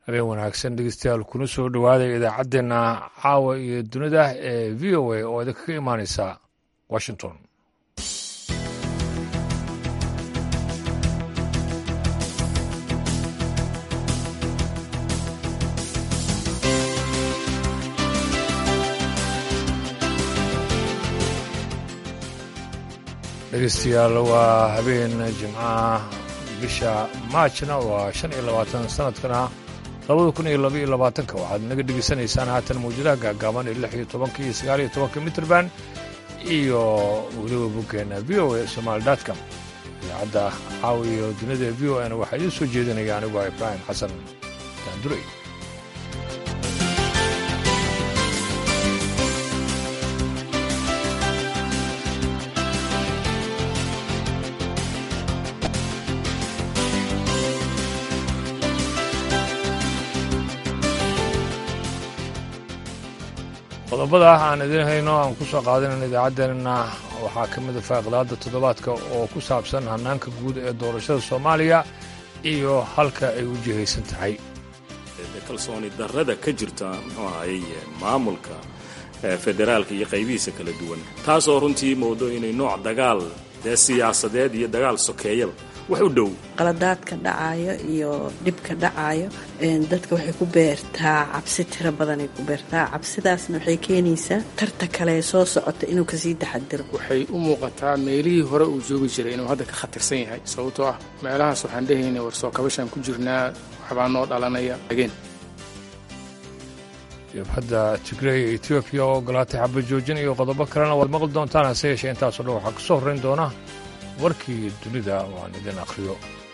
habeen wanaagsan dhegeystayaal kuna soo dhowaaday idaacaddeenna caawa iyo dunida ee v o a oo idinkaga imaaneysa washington dhegeystayaal waa habeen jimcaha bisha maajna waa shan iyo labaatan sanadkana labada kun iyo laba iyo labaatanka waxaad naga dhegeysanaysaan haatan mawjadaha gaagaaban ee lix iyo tobanka iyo sagaal iyo tobanka mitrband iyo weliba boggeena v o a somaali dotcom idaacadda caawa iyo dunida v o n waxaa idiin soo jeedinaya aniguo ibraahim xasan daandurey qodobada aan idiin hayno aan ku soo qaadanan idaacaddeenna waxaa ka mida faaqilaada toddobaadka oo ku saabsan hannaanka guud ee doorashada soomaaliya iyo halka ay u jihaysan tahay kalsooni darrada ka jirta muxuu ahayey maamulka federaalka iyo qaybihiisa kala duwan taasoo runtii moodo inay nooc dagaal dee siyaasadeed iyo dagaal sokeeyaba wax u dhow qaladaadka dhacayo iyo dhibka dhacayo dadka waxay ku beertaa cabsi tiro badanay ku beertaa cabsidaasna waxay keenaysaa tarta kale soo socota inuu kasii taxadiro waxay u muuqataa meelihii hore uu joogi jiray inuu hadda ka khatarsan yahay sababtoo ah meelahaas waxaan dhehaynay war soo kabashaan ku jirnaa waxbaa noo dhalanaya ageen jabhadda tigray ee etoobiya oo ogolaatay xabajoojin iyo qodobo kalena waad maqli doontaan hase yeeshee intaasoo dhan waxaa ka soo horrayn doona warkii dunida oo aan idin akhriyo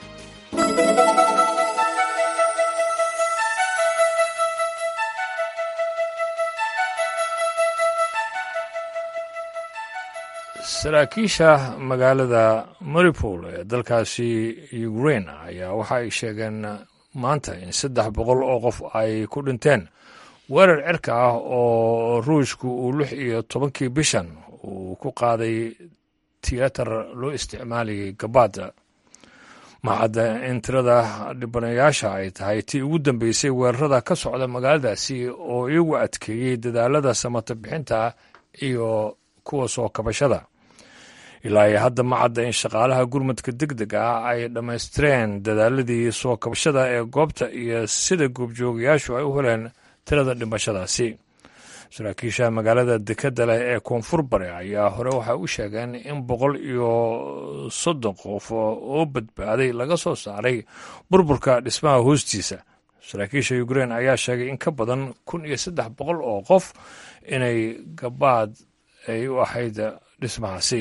saraakiisha magaalada maripol ee dalkaasi ukrain ayaa waxa ay sheegeen maanta in saddex boqol oo qof ay ku dhinteen weerar cirka ah oo ruushku uu lix iyo tobankii bishan uu ku qaaday tiyatar loo isticmaalayay gabaada maxadda in tirada dhibanayaasha ay tahay tii ugu dambeysay weerarada ka socda magaaladaasi oo iyagu adkeeyey dadaalada samata bixinta iyo kuwa soo kabashada ilaa iyo hadda macadda in shaqaalaha gurmadka deg deg ah ay dhammaystireen dadaaladii soo kabashada ee goobta iyo sida goobjoogayaashu ay u heleen tirada dhimashadaasi saraakiisha magaalada dekadda leh ee koonfur bare ayaa hore waxay u sheegeen in boqol iyo soddon qof oo badbaaday laga soo saaray burburka dhismaha hoostiisa saraakiisha ukrein ayaa sheegay in ka badan kun iyo saddex boqol oo qof inay gabaad ay u ahayd dhismahaasi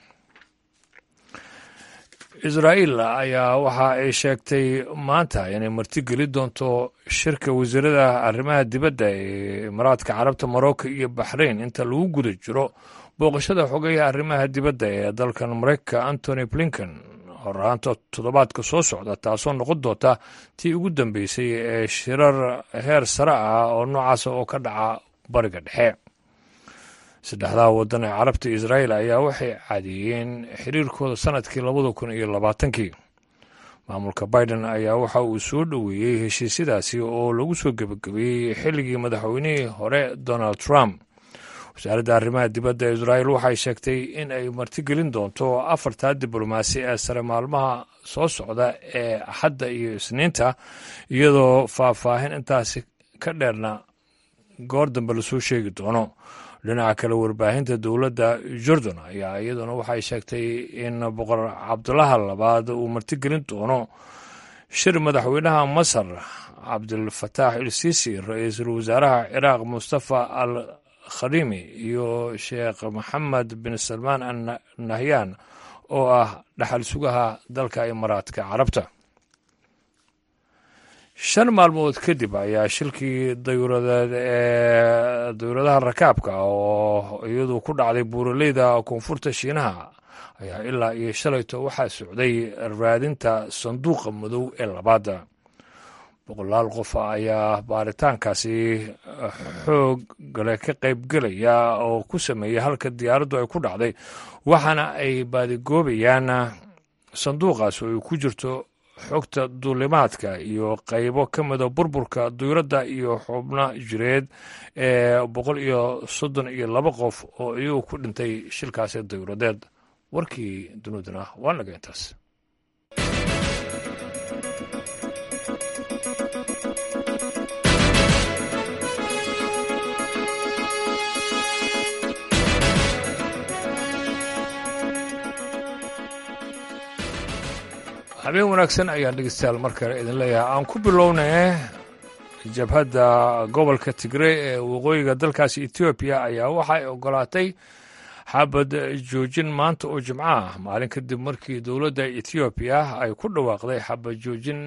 israa'iil ayaa waxa ay sheegtay maanta inay martigeli doonto shirka wasiirada arrimaha dibadda ee imaaraadka carabta morocco iyo baxrain inta lagu guda jiro booqashada xogeeya arrimaha dibadda ee dalkan maraykanka antony blinken horaanta toddobaadka soo socda taasoo noqon doonta tii ugu dambeysay ee shirar heer sare ah oo noocaasa oo ka dhaca bariga dhexe saddexdaa waddan ee carabta israa'iil ayaa waxay cadeeyeen xiriirkooda sannadkii labada kun iyo labaatankii maamulka biden ayaa waxa uu soo dhoweeyey heshiisyadaasi oo lagu soo gebagabeeyey xilligii madaxweynihii hore donald trump wasaaradda arrimaha dibadda ee israa'iil waxay sheegtay in ay martigelin doonto afartaa diblomaasi ee sare maalmaha soo socda ee axadda iyo isniinta iyadoo faahfaahin intaasi ka dheerna goor dambe lasoo sheegi doono dhinaca kale warbaahinta dowladda jordan ayaa iyaduna waxay sheegtay in boqor cabdulaha labaad uu martigelin doono shir madaxweynaha masar cabdilfataax il sisi ra-iisul wasaaraha ciraaq mustafa al khadimi iyo sheekh maxamed bin salmaan al nahyan oo ah dhaxal sugaha dalka imaaraadka carabta shan maalmood kadib ayaa shilkii dayuuradeed ee dayuuradaha rakaabka oo iyadu ku dhacday buuraleyda koonfurta shiinaha ayaa ilaa iyo shalayto waxaa socday raadinta sanduuqa madow ee labaada boqolaal qof ayaa baaritaankaasi xoog gale ka qaybgelaya oo ku sameeyay halka diyaaraddu ay ku dhacday waxaana ay baadigoobayaan sanduuqaas oo ay ku jirto xogta duulimaadka iyo qaybo ka mida burburka duyuradda iyo xubno jireed ee boqol iyo soddon iyo laba qof oo iyagu ku dhintay shilkaasi dayuuradeed warkii duniduna waa naga intaas habeen wanaagsan ayaan dhegeystayaal mar kale idin leeyahay aan ku bilownay jabhadda gobolka tigrey ee waqooyiga dalkaasi etoobiya ayaa waxay ogolaatay xabad joojin maanta oo jimco ah maalin kadib markii dowladda etoobiya ay ku dhawaaqday xabad joojin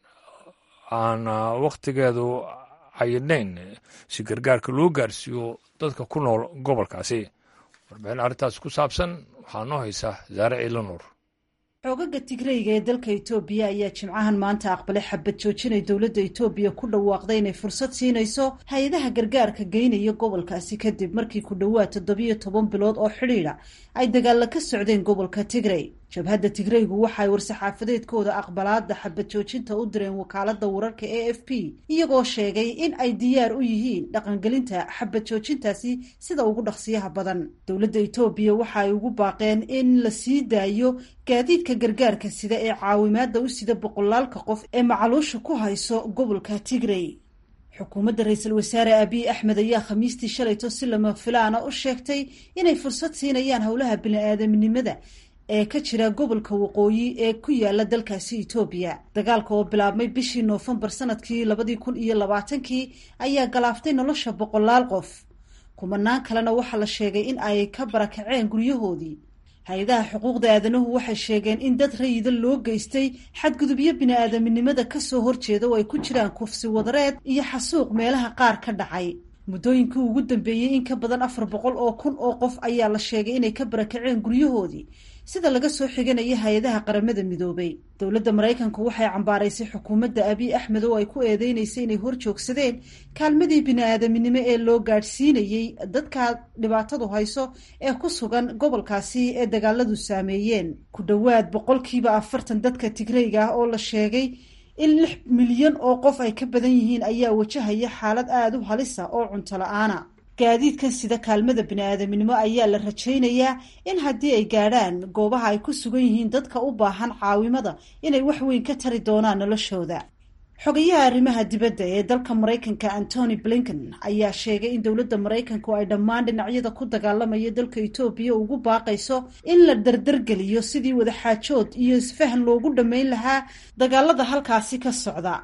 aan wakhtigeedu cayinayn si gargaarka loo gaarsiiyo dadka ku nool gobolkaasi warbixin arrintaas ku saabsan waxaa noo haysa saare ciilanuur xoogaga tigreyga ee dalka itoobiya ayaa jimcahan maanta aqbalay xabad joojinay dowladda itoobiya ku dhawaaqday inay fursad siinayso hay-adaha gargaarka geynaya gobolkaasi kadib markii ku dhowaad toddobiyo toban bilood oo xidhiidha ay dagaalla ka socdeen gobolka tigrey jabhadda tigreygu waxaay war-saxaafadeedkooda aqbalaada xabad joojinta u direen wakaalada wararka a f p iyagoo sheegay in ay diyaar u yihiin dhaqangelinta xabad joojintaasi sida ugu dhaqsiyaha badan dowladda itoobiya waxa ay ugu baaqeen in la sii daayo gaadiidka gargaarka sida ee caawimaada u sida boqolaalka qof ee macaluusha ku hayso gobolka tigrey xukuumadda ra-iisul wasaare abiy axmed ayaa khamiistii shalayto si lama filaana u sheegtay inay fursad siinayaan howlaha bini-aadamnimada ee ka jira gobolka waqooyi ee ku yaala dalkaasi itoobiya dagaalka oo bilaabmay bishii noofembar sanadkii labadii kun iyo labaatankii ayaa galaaftay nolosha boqolaal qof kumanaan kalena waxaa la sheegay in ay ka barakaceen guryahoodii hay-adaha xuquuqda aadanuhu waxay sheegeen in dad rayida loo geystay xadgudubyo bini-aadaminimada kasoo horjeeda oo ay ku jiraan kufsi wadareed iyo xasuuq meelaha qaar ka dhacay muddooyinkii ugu dambeeyey in ka badan afar boqol oo kun oo qof ayaa la sheegay inay ka barakaceen guryahoodii sida laga soo xiganaya hay-adaha qaramada midoobay dowladda maraykanku waxay cambaaraysay xukuumadda abiy axmed oo ay ku eedeynaysay inay hor joogsadeen kaalmadii bini-aadaminimo ee loo gaadhsiinayey dadka dhibaatadu hayso ee ku sugan gobolkaasi ee dagaaladu saameeyeen ku dhowaad boqolkiiba afartan dadka tigreyga ah oo la sheegay in lix milyan oo qof ay ka badan yihiin ayaa wajahaya xaalad aada u halisa oo cunto la-aana gaadiidkan sida kaalmada bini-aadaminimo ayaa la rajaynayaa in haddii ay gaadhaan goobaha ay ku sugan yihiin dadka u baahan caawimada inay wax weyn ka tari doonaan noloshooda xogayaha arrimaha dibadda ee dalka maraykanka antony blinken ayaa sheegay in dowladda maraykanku ay dhammaan dhinacyada ku dagaalamaya dalka etoobiya ugu baaqayso in la dardargeliyo sidii wadaxaajood iyo isfahan loogu dhammayn lahaa dagaalada halkaasi ka socda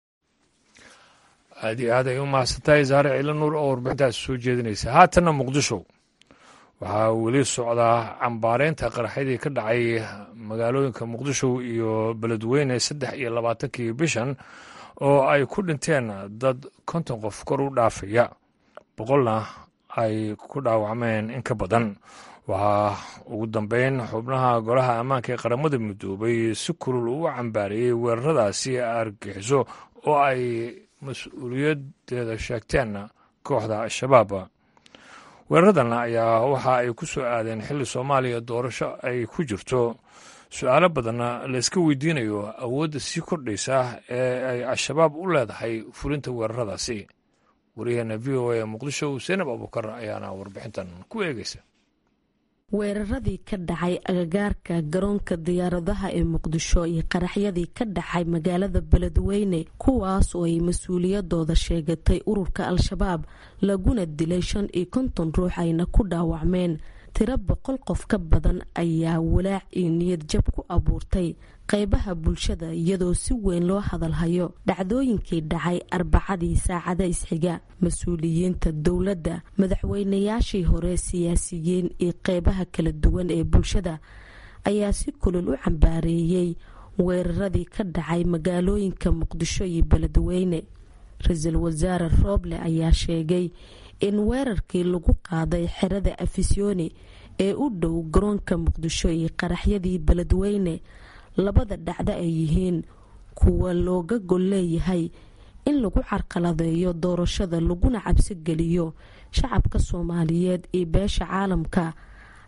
aad iyo aad ay u mahadsantahay saare ciilo nuur oo warbixintaas soo jeedinaysa haatanna muqdisho waxaa weli socdaa cambaareynta qaraxyadii ka dhacay magaalooyinka muqdisho iyo beledweyne saddex iyo labaatankii bishan oo ay ku dhinteen dad konton qof kor u dhaafaya boqolna ay ku dhaawacmeen in ka badan waxaa ugu dambeyn xubnaha golaha ammaanka ee qaramada midoobay si kulul ugu cambaariyey weeraradaasi argixiso oo ay mas-uuliyadeeda sheegteen kooxda al-shabaab weeraradan ayaa waxa ay ku soo aadeen xilli soomaaliya doorasho ay ku jirto su-aalo badanna layska weydiinayo awoodda sii kordhaysa ee ay al-shabaab u leedahay fulinta weeraradaasi wariyaheena v o a ee muqdisho seenab abuukar ayaana warbixintan ku eegeysa weeraradii ka dhacay agagaarka garoonka diyaaradaha ee muqdisho iyo qaraxyadii ka dhacay magaalada beledweyne kuwaas oo ay mas-uuliyadooda sheegatay ururka al-shabaab laguna dilay shan iyo konton ruux ayna ku dhaawacmeen tiro boqol qof ka badan ayaa walaac iyo niyad jab ku abuurtay qeybaha bulshada iyadoo si weyn loo hadalhayo dhacdooyinkii dhacay arbacadii saacada isxiga mas-uuliyiinta dowladda madaxweynayaashii hore siyaasiyiin iyo qeybaha kala duwan ee bulshada ayaa si kulul u cambaareeyey weeraradii ka dhacay magaalooyinka muqdisho iyo beledweyne ra-iisul wasaare rooble ayaa sheegay in weerarkii lagu qaaday xerada afisyooni ee u dhow garoonka muqdisho iyo qaraxyadii beledweyne labada dhacdo ay yihiin kuwa looga gol leeyahay in lagu carqaladeeyo doorashada laguna cabsi geliyo shacabka soomaaliyeed iyo beesha caalamka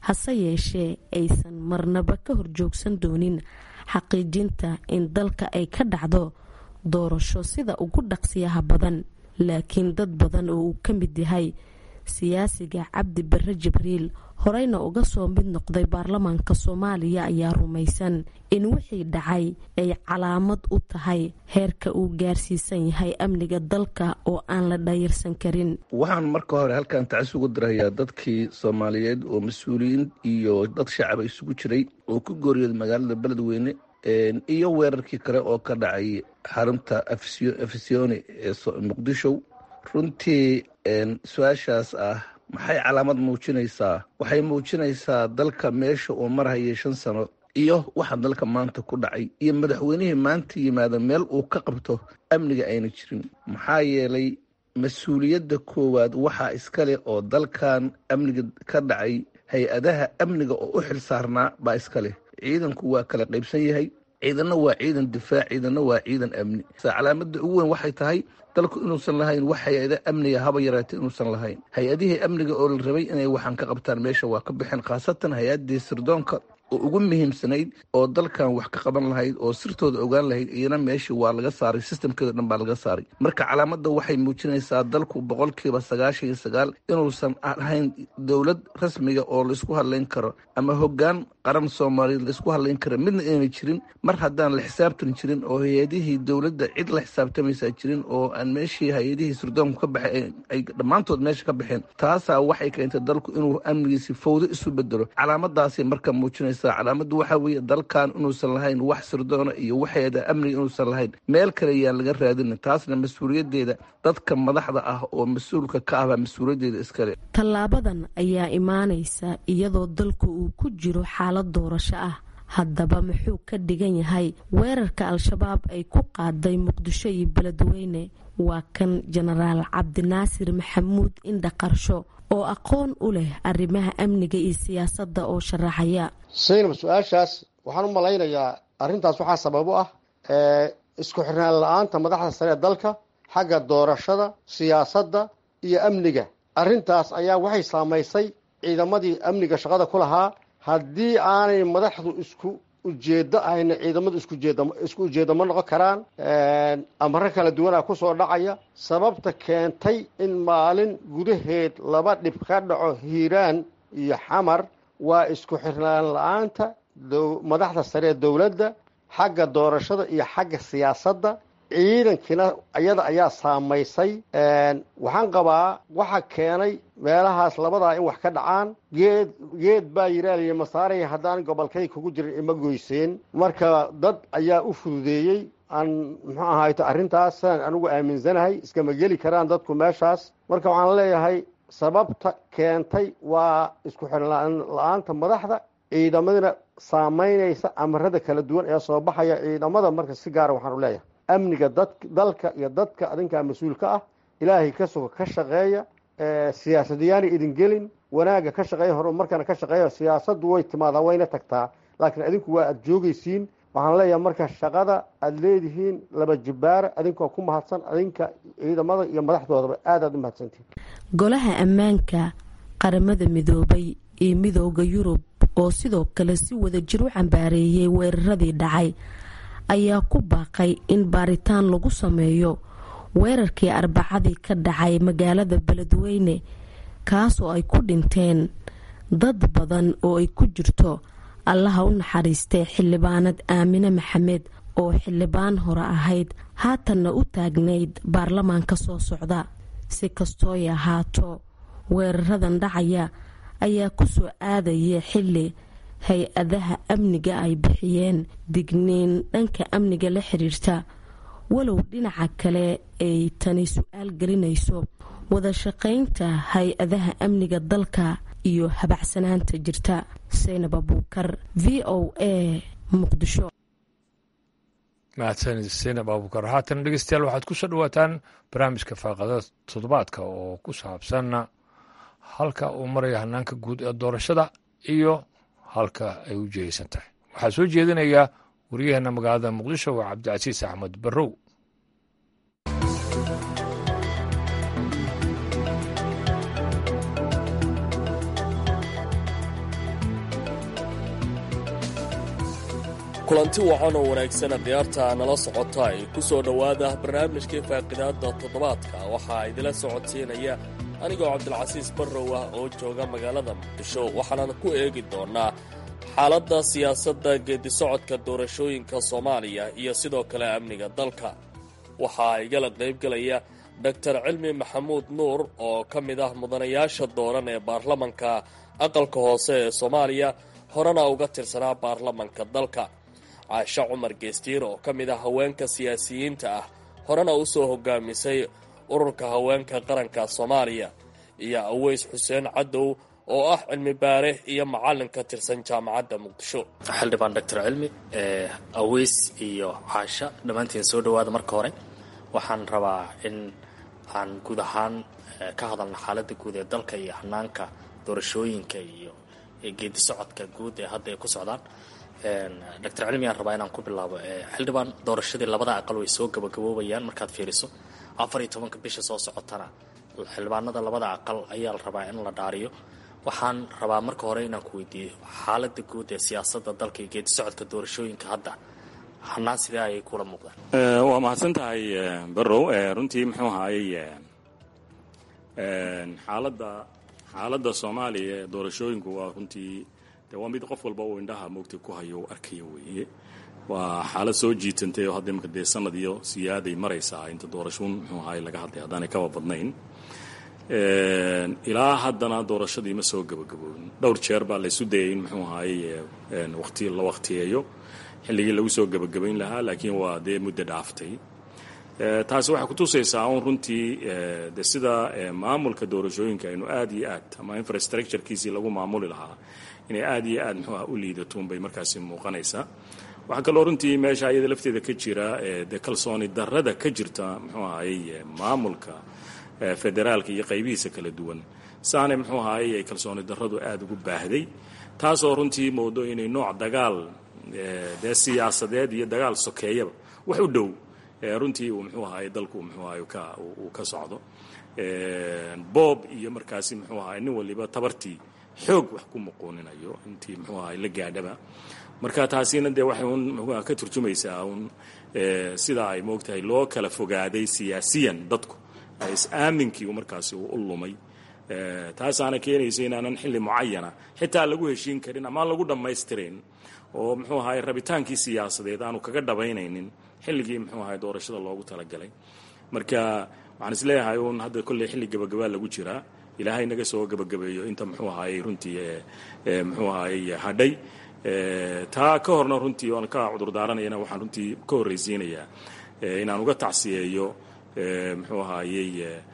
hase yeeshee aysan marnaba ka horjoogsan doonin xaqiijinta in dalka ay ka dhacdo doorasho sida ugu dhaqsiyaha badan laakiin dad badan oo uu ka mid yahay siyaasiga cabdi bare jibriil horeyna uga soo mid noqday baarlamaanka soomaaliya ayaa rumaysan in wixii dhacay ay calaamad u tahay heerka uu gaarsiisan yahay amniga dalka oo aan la dhayirsan karin waxaan marka hore halkan tacis ugu dirayaa dadkii soomaaliyeed oo mas-uuliyiin iyo dad shacaba isugu jiray oo ku gooriyooday magaalada beledweyne iyo weerarkii kale oo ka dhacay xarunta afisyooni ee muqdisho runtii su-aashaas ah maxay calaamad muujinaysaa waxay muujinaysaa dalka meesha uu marhayay shan sano iyo waxa dalka maanta ku dhacay iyo madaxweynihii maanta yimaada meel uu ka qabto amniga ayna jirin maxaa yeelay mas-uuliyadda koowaad waxaa iskale oo dalkan amniga ka dhacay hay-adaha amniga oo u xil saarnaa baa iskaleh ciidanku waa kala qaybsan yahay ciidanna waa ciidan difaac ciidanna waa ciidan amni calaamada ugu weyn waxay tahay dalku inuusan lahayn wax hay-ada amniga haba yaraatay inuusan lahayn hay-adihii amniga oo la rabay inay waxaan ka qabtaan meesha waa ka baxeen khaasatan hay-adii sirdoonka oo ugu muhiimsanayd oo dalkan wax ka qaban lahayd oo sirtooda ogaan lahayd iyana meeshii waa laga saaray sistamkeeda dhan baa laga saaray marka calaamadda waxay muujinaysaa dalku boqolkiiba sagaashan iyo sagaal inuusan ahayn dowlad rasmiga oo laisku hadlayn karo ama hoggaan qaran soomaaliyeed laisku hadlayn karo midna inayna jirin mar haddaan la xisaabtan jirin oo hay-adihii dowladda cid la xisaabtamaysaa jirin oo aan meeshii hay-adihii sirdoonku ka baxeen ay dhammaantood meesha ka baxeen taasaa waxay keentay dalku inuu amnigiisi fawdo isu bedelo calaamadaasay marka muujinaysa calaamadu waxaa weeye dalkan inuusan lahayn wax sirdoona iyo waxeeda amniga inuusan lahayn meel kale yaan laga raadinin taasna mas-uuliyaddeeda dadka madaxda ah oo mas-uulka ka ahbaa mas-uuliyaddeeda iskale tallaabadan ayaa imaanaysa iyadoo dalku uu ku jiro xaalad doorasho ah haddaba muxuu ka dhigan yahay weerarka al-shabaab ay ku qaaday muqdisho iyo beledweyne waa kan jenaraal cabdinaasir maxamuud indha qarsho oo aqoon u leh arrimaha amniga iyo siyaasadda oo sharaxaya saynab su-aashaas waxaan u malaynayaa arrintaas waxaa sabab u ah isku xirnaan la-aanta madaxda sare ee dalka xagga doorashada siyaasadda iyo amniga arrintaas ayaa waxay saamaysay ciidamadii amniga shaqada ku lahaa haddii aanay madaxdu isku ujeeddo ahayna ciidamadu isku ujeeddo ma noqon karaan amaro kala duwanaa kusoo dhacaya sababta keentay in maalin gudaheed laba dhib ka dhaco hiiraan iyo xamar waa isku xirnaan la-aanta madaxda sare ee dowladda xagga doorashada iyo xagga siyaasadda ciidankiina iyada ayaa saamaysay waxaan qabaa waxa keenay meelahaas labadaa in wax ka dhacaan geed geed baa yiraaliya masaaraya haddaan gobolkay kugu jirin ima goyseen marka dad ayaa u fududeeyey aan muxuu ahayto arrintaas sidaan anigu aaminsanahay iskama geli karaan dadku meeshaas marka waxaan leeyahay sababta keentay waa isku xirnaan la-aanta madaxda ciidamadina saamaynaysa amarada kala duwan ee soo baxaya ciidamada marka si gaara waxaan u leeyahay amniga dad dalka iyo dadka adinkaa mas-uulka ah ilaahay ka suga ka shaqeeya siyaasadayaana idin gelin wanaagga ka shaqeeya horumarkana ka shaqeeya siyaasaddu way timaadaa wayna tagtaa laakiin adinku waa aada joogaysiin waxaan leeyahay marka shaqada aada leedihiin laba jibbaara adinkoo ku mahadsan adinka ciidamada iyo madaxdoodaba aad aad u mahadsantihin golaha ammaanka qaramada midoobay iyo midooda yurub oo sidoo kale si wada jir u cambaareeyay weeraradii dhacay ayaa ku baaqay in baaritaan lagu sameeyo weerarkii arbacadii ka dhacay magaalada beledweyne kaasoo ay ku dhinteen dad badan oo ay ku jirto allaha u naxariistay xildhibaanad aamine maxamed oo xildhibaan hore ahayd haatanna u taagnayd baarlamaanka soo socda si kastooy ahaato weeraradan dhacaya ayaa ku soo aadaya xilli hay-adaha amniga ay bixiyeen digniin dhanka amniga la xiriirta walow dhinaca kale ay tani su-aal gelinayso wada shaqaynta hay-adaha amniga dalka iyo habacsanaanta jirta saynab abuukar v o a muqdisho mahadsanid saynab abuukar haatan dhegeystayaal waxaad ku soo dhawaataan barnaamijka faaqada toddobaadka oo ku saabsan halka uu maraya hanaanka guud ee doorashada iyo halka ay u jihaysan tahay waxaa soo jeedinaya waryaheena magaalada muqdisho waa cabdicasiis axmed barrow kulanti wacan oo wanaagsana khiyaarta nala socota ay ku soo dhowaada barnaamijkii faaqidaadda toddobaadka waxaa idila socodsiinaya anigoo cabdilcasiis barrow ah oo jooga magaalada muqdisho waxaanan ku eegi doonnaa xaaladda siyaasadda geedisocodka doorashooyinka soomaaliya iyo sidoo kale amniga dalka waxaa igala qaybgelaya doktor cilmi maxamuud nuur oo ka mid ah mudanayaasha dooran ee baarlamanka aqalka hoose ee soomaaliya horena uga tirsanaa baarlamanka dalka caashe cumar geestiir oo ka mid ah haweenka siyaasiyiinta ah horena u soo hogaamisay ururka haweenka qaranka soomaaliya iyo aweys xuseen cadow oo ah cilmi baare iyo macallin ka tirsan jaamacadda muqdisho xildhibaan doctor cilmi aweys iyo caasha dhammaantiin soo dhowaada marka hore waxaan rabaa in aan guud ahaan ka hadalna xaaladda guud ee dalka iyo hanaanka doorashooyinka iyo geedi socodka guud ee hadda ay ku socdaan doctor cilmi aan rabaa inaan ku bilaabo xildhibaan doorashadii labada aqal way soo gabagaboobayaan markaad fiiriso afar iyo tobanka bisha soo socotana xildhibaanada labada aqal ayaa la rabaa in la dhaariyo waxaan rabaa marka hore inaan ku weydiiyo xaalada guud ee siyaasadda dalka iyo geedi socodka doorashooyinka hadda hanaan sidee ayay kula muuqdaan waa mahadsan tahay barrow runtii muxuu ahaayey xaaladda xaaladda soomaaliya ee doorashooyinku waa runtii de waa mid qof walba uu indhaha moogta ku hayo u arkaya weeye waa xaalad soo jiitantay oo hadda imika dee sanad iyo siyaaday maraysaa inta doorashuun muxuu ahaay laga hadlay haddaanay kaba badnayn ilaa haddana doorashadii ma soo gabagaboobin dhowr jeer baa laysu dayay in muxuu ahaayey waqti la waqtiyeeyo xilligii lagu soo gabagabayn lahaa laakiin waa dee muddo dhaaftay taasi waxay kutusaysaa un runtii de sida maamulka doorashooyinka aynu aad iyo aad ama infrastructurekiisii lagu maamuli lahaa inay aad iyo aad muxuuha u liidatoun bay markaasi muuqanaysaa waxaa kaloo runtii meesha iyada lafteeda ka jira de kalsooni darrada ka jirta muxuu ahayey maamulka federaalka iyo qaybihiisa kala duwan saane muxuu ahayey ay kalsooni darradu aada ugu baahday taasoo runtii moodo inay nooc dagaal dee siyaasadeed iyo dagaal sokeeyaba wax u dhow runtii uu muxuu ahaay dalku muxuu ahay uu ka socdo boob iyo markaasi muxuu ahay nin waliba tabartii xoog wax ku muquuninayo intii muxuu ahay la gaadhaba marka taasina dee waxay un muxuuha ka turjumaysaa un sidaa ay moogtahay loo kala fogaaday siyaasiyan dadku is-aaminkii markaasi uu u lumay taasaana keenaysa inaanan xilli mucayana xitaa lagu heshiin karin ama aan lagu dhammaystirayn oo muxuu ahay rabitaankii siyaasadeed aanu kaga dhabaynaynin xilligii muxuu ahay doorashada loogu talagalay marka waxaan isleeyahay uun hadda kolley xilli gabagabaa lagu jiraa ilaahay naga soo gabagabeeyo inta muxuu ahayey runtii muxuu ahayey hadhay taa ka horna runtii oan ka cudur daaranayana waxaan runtii ka horraysiinayaa inaan uga tacsiyeeyo muxuu ahayey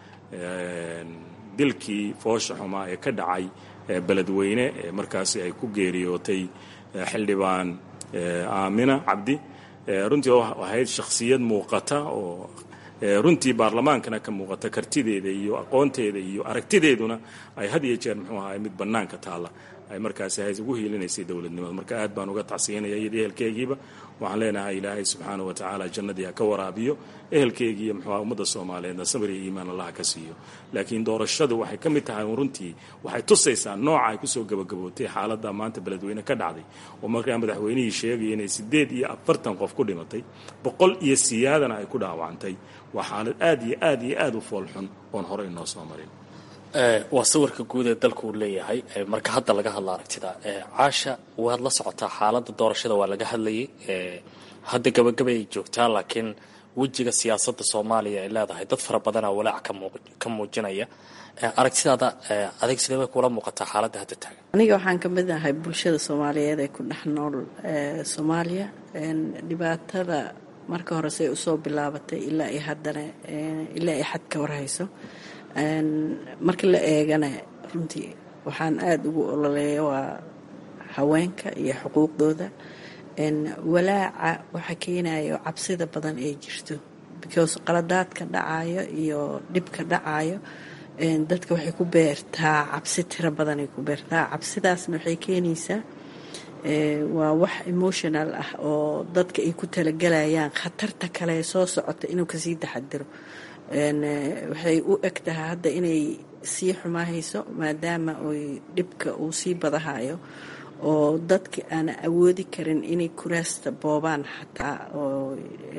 dilkii foosha xumaa ee ka dhacay beledweyne ee markaasi ay ku geeriyootay xildhibaan aamina cabdi runtii ahayd shakhsiyad muuqata oo runtii baarlamaankana ka muuqata kartideeda iyo aqoonteeda iyo aragtideeduna ay had iyo jeer muxuu ahay mid bannaanka taalla ay markaasi hay ugu hiilinaysay dowladnimada marka aad baan uga tacsiyanaya iyada ehelkeygiiba waxaan leenahay ilaahay subxaana wa tacaala jannadii ha ka waraabiyo ehelkeygiiyo muxuuha ummadda soomaaliyeedna sabr iyo iimaan allah ka siiyo laakiin doorashadu waxay ka mid tahay runtii waxay tusaysaa nooca ay kusoo gabagabootay xaaladda maanta beledweyne ka dhacday oo markaa madaxweynihii sheegaya inay siddeed iyo afartan qof ku dhimatay boqol iyo siyaadana ay ku dhaawacantay waa xaalad aad iyo aad iyo aad u foolxun oon horey inoo soo marin waa sawirka guud ee dalku uu leeyahay marka hadda laga hadla aragtida caasha waad la socotaa xaaladda doorashada waa laga hadlayay hadda gabagabay ay joogtaa laakiin wejiga siyaasadda soomaaliya ay leedahay dad fara badanaa walaac ka muujinaya aragtidaada adeeg sidee bay kula muuqataa xaaladda hadda taagan aniga waxaan ka mid ahay bulshada soomaaliyeed ee ku dhex nool soomaaliya dhibaatada marka hore say usoo bilaabatay ilaa iyo haddana ilaa iyo xad ka warhayso marka la eegana runtii waxaan aada ugu ololeeya waa haweenka iyo xuquuqdooda walaaca waxa keenayo cabsida badan ee jirto because qaladaadka dhacayo iyo dhibka dhacayo dadka waxay ku beertaa cabsi tiro badanay ku beertaa cabsidaasna waxay keenaysaa waa wax emotional ah oo dadka ay ku talagalayaan khatarta kale soo socota inuu kasii taxadiro waxay u eg tahay hadda inay sii xumaahayso maadaama oy dhibka uu sii badahayo oo dadka aana awoodi karin inay kuraasta boobaan xataa oo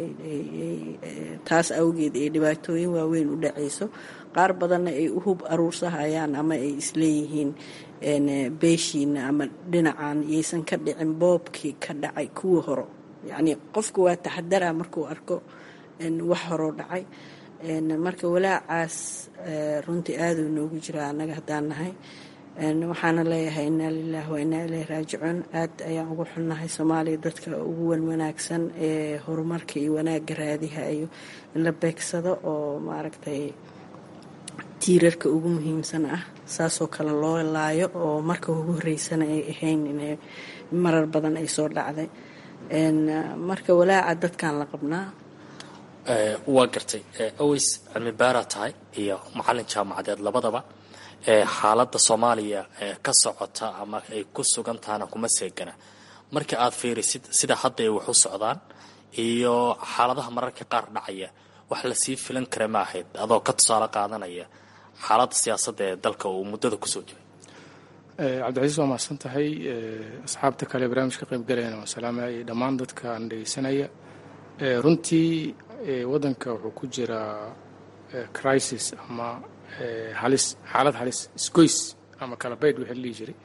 taas awgeed ay dhibaatooyin waaweyn u dhacayso qaar badanna ay u hub aruursahayaan ama ay isleeyihiin beeshiina ama dhinacan yaysan ka dhicin boobkii ka dhacay kuwa horo yacnii qofku waa taxadara markuu arko wax horoo dhacay marka walaacaas runtii aaduu noogu jiraa annaga haddaan nahay waxaana leeyahay inaa lilaah wa inaa ileyh raajicuun aad ayaan ugu xunnahay soomaaliya dadka ugu wan wanaagsan ee horumarka iyo wanaagga raadihayo in la beegsado oo maaragtay tiirarka ugu muhiimsan ah saasoo kale loo laayo oo marka ugu horeysana ay ahayn inay marar badan ay soo dhacday marka walaaca dadkan la qabnaa waa gartay aweys cilmi baaraa tahay iyo macalin jaamacadeed labadaba xaaladda soomaaliya ka socota ama ay ku sugan tahana kuma seegana marka aad fiirisid sida hadda ay wax u socdaan iyo xaaladaha mararka qaar dhacaya wax lasii filan kara ma ahayd adoo ka tusaale qaadanaya xaaladda siyaasadda ee dalka uu muddada kusoo jiray cabdicasiis waa mahadsan tahay asxaabta kale barnaamijka qaybgalayana waa salaamaya iyo dhammaan dadka aan dhegeysanaya runtii waddanka wuxuu ku jiraa crisis ama halis xaalad halis isgoys ama kala baydh wixii la dhihi jiray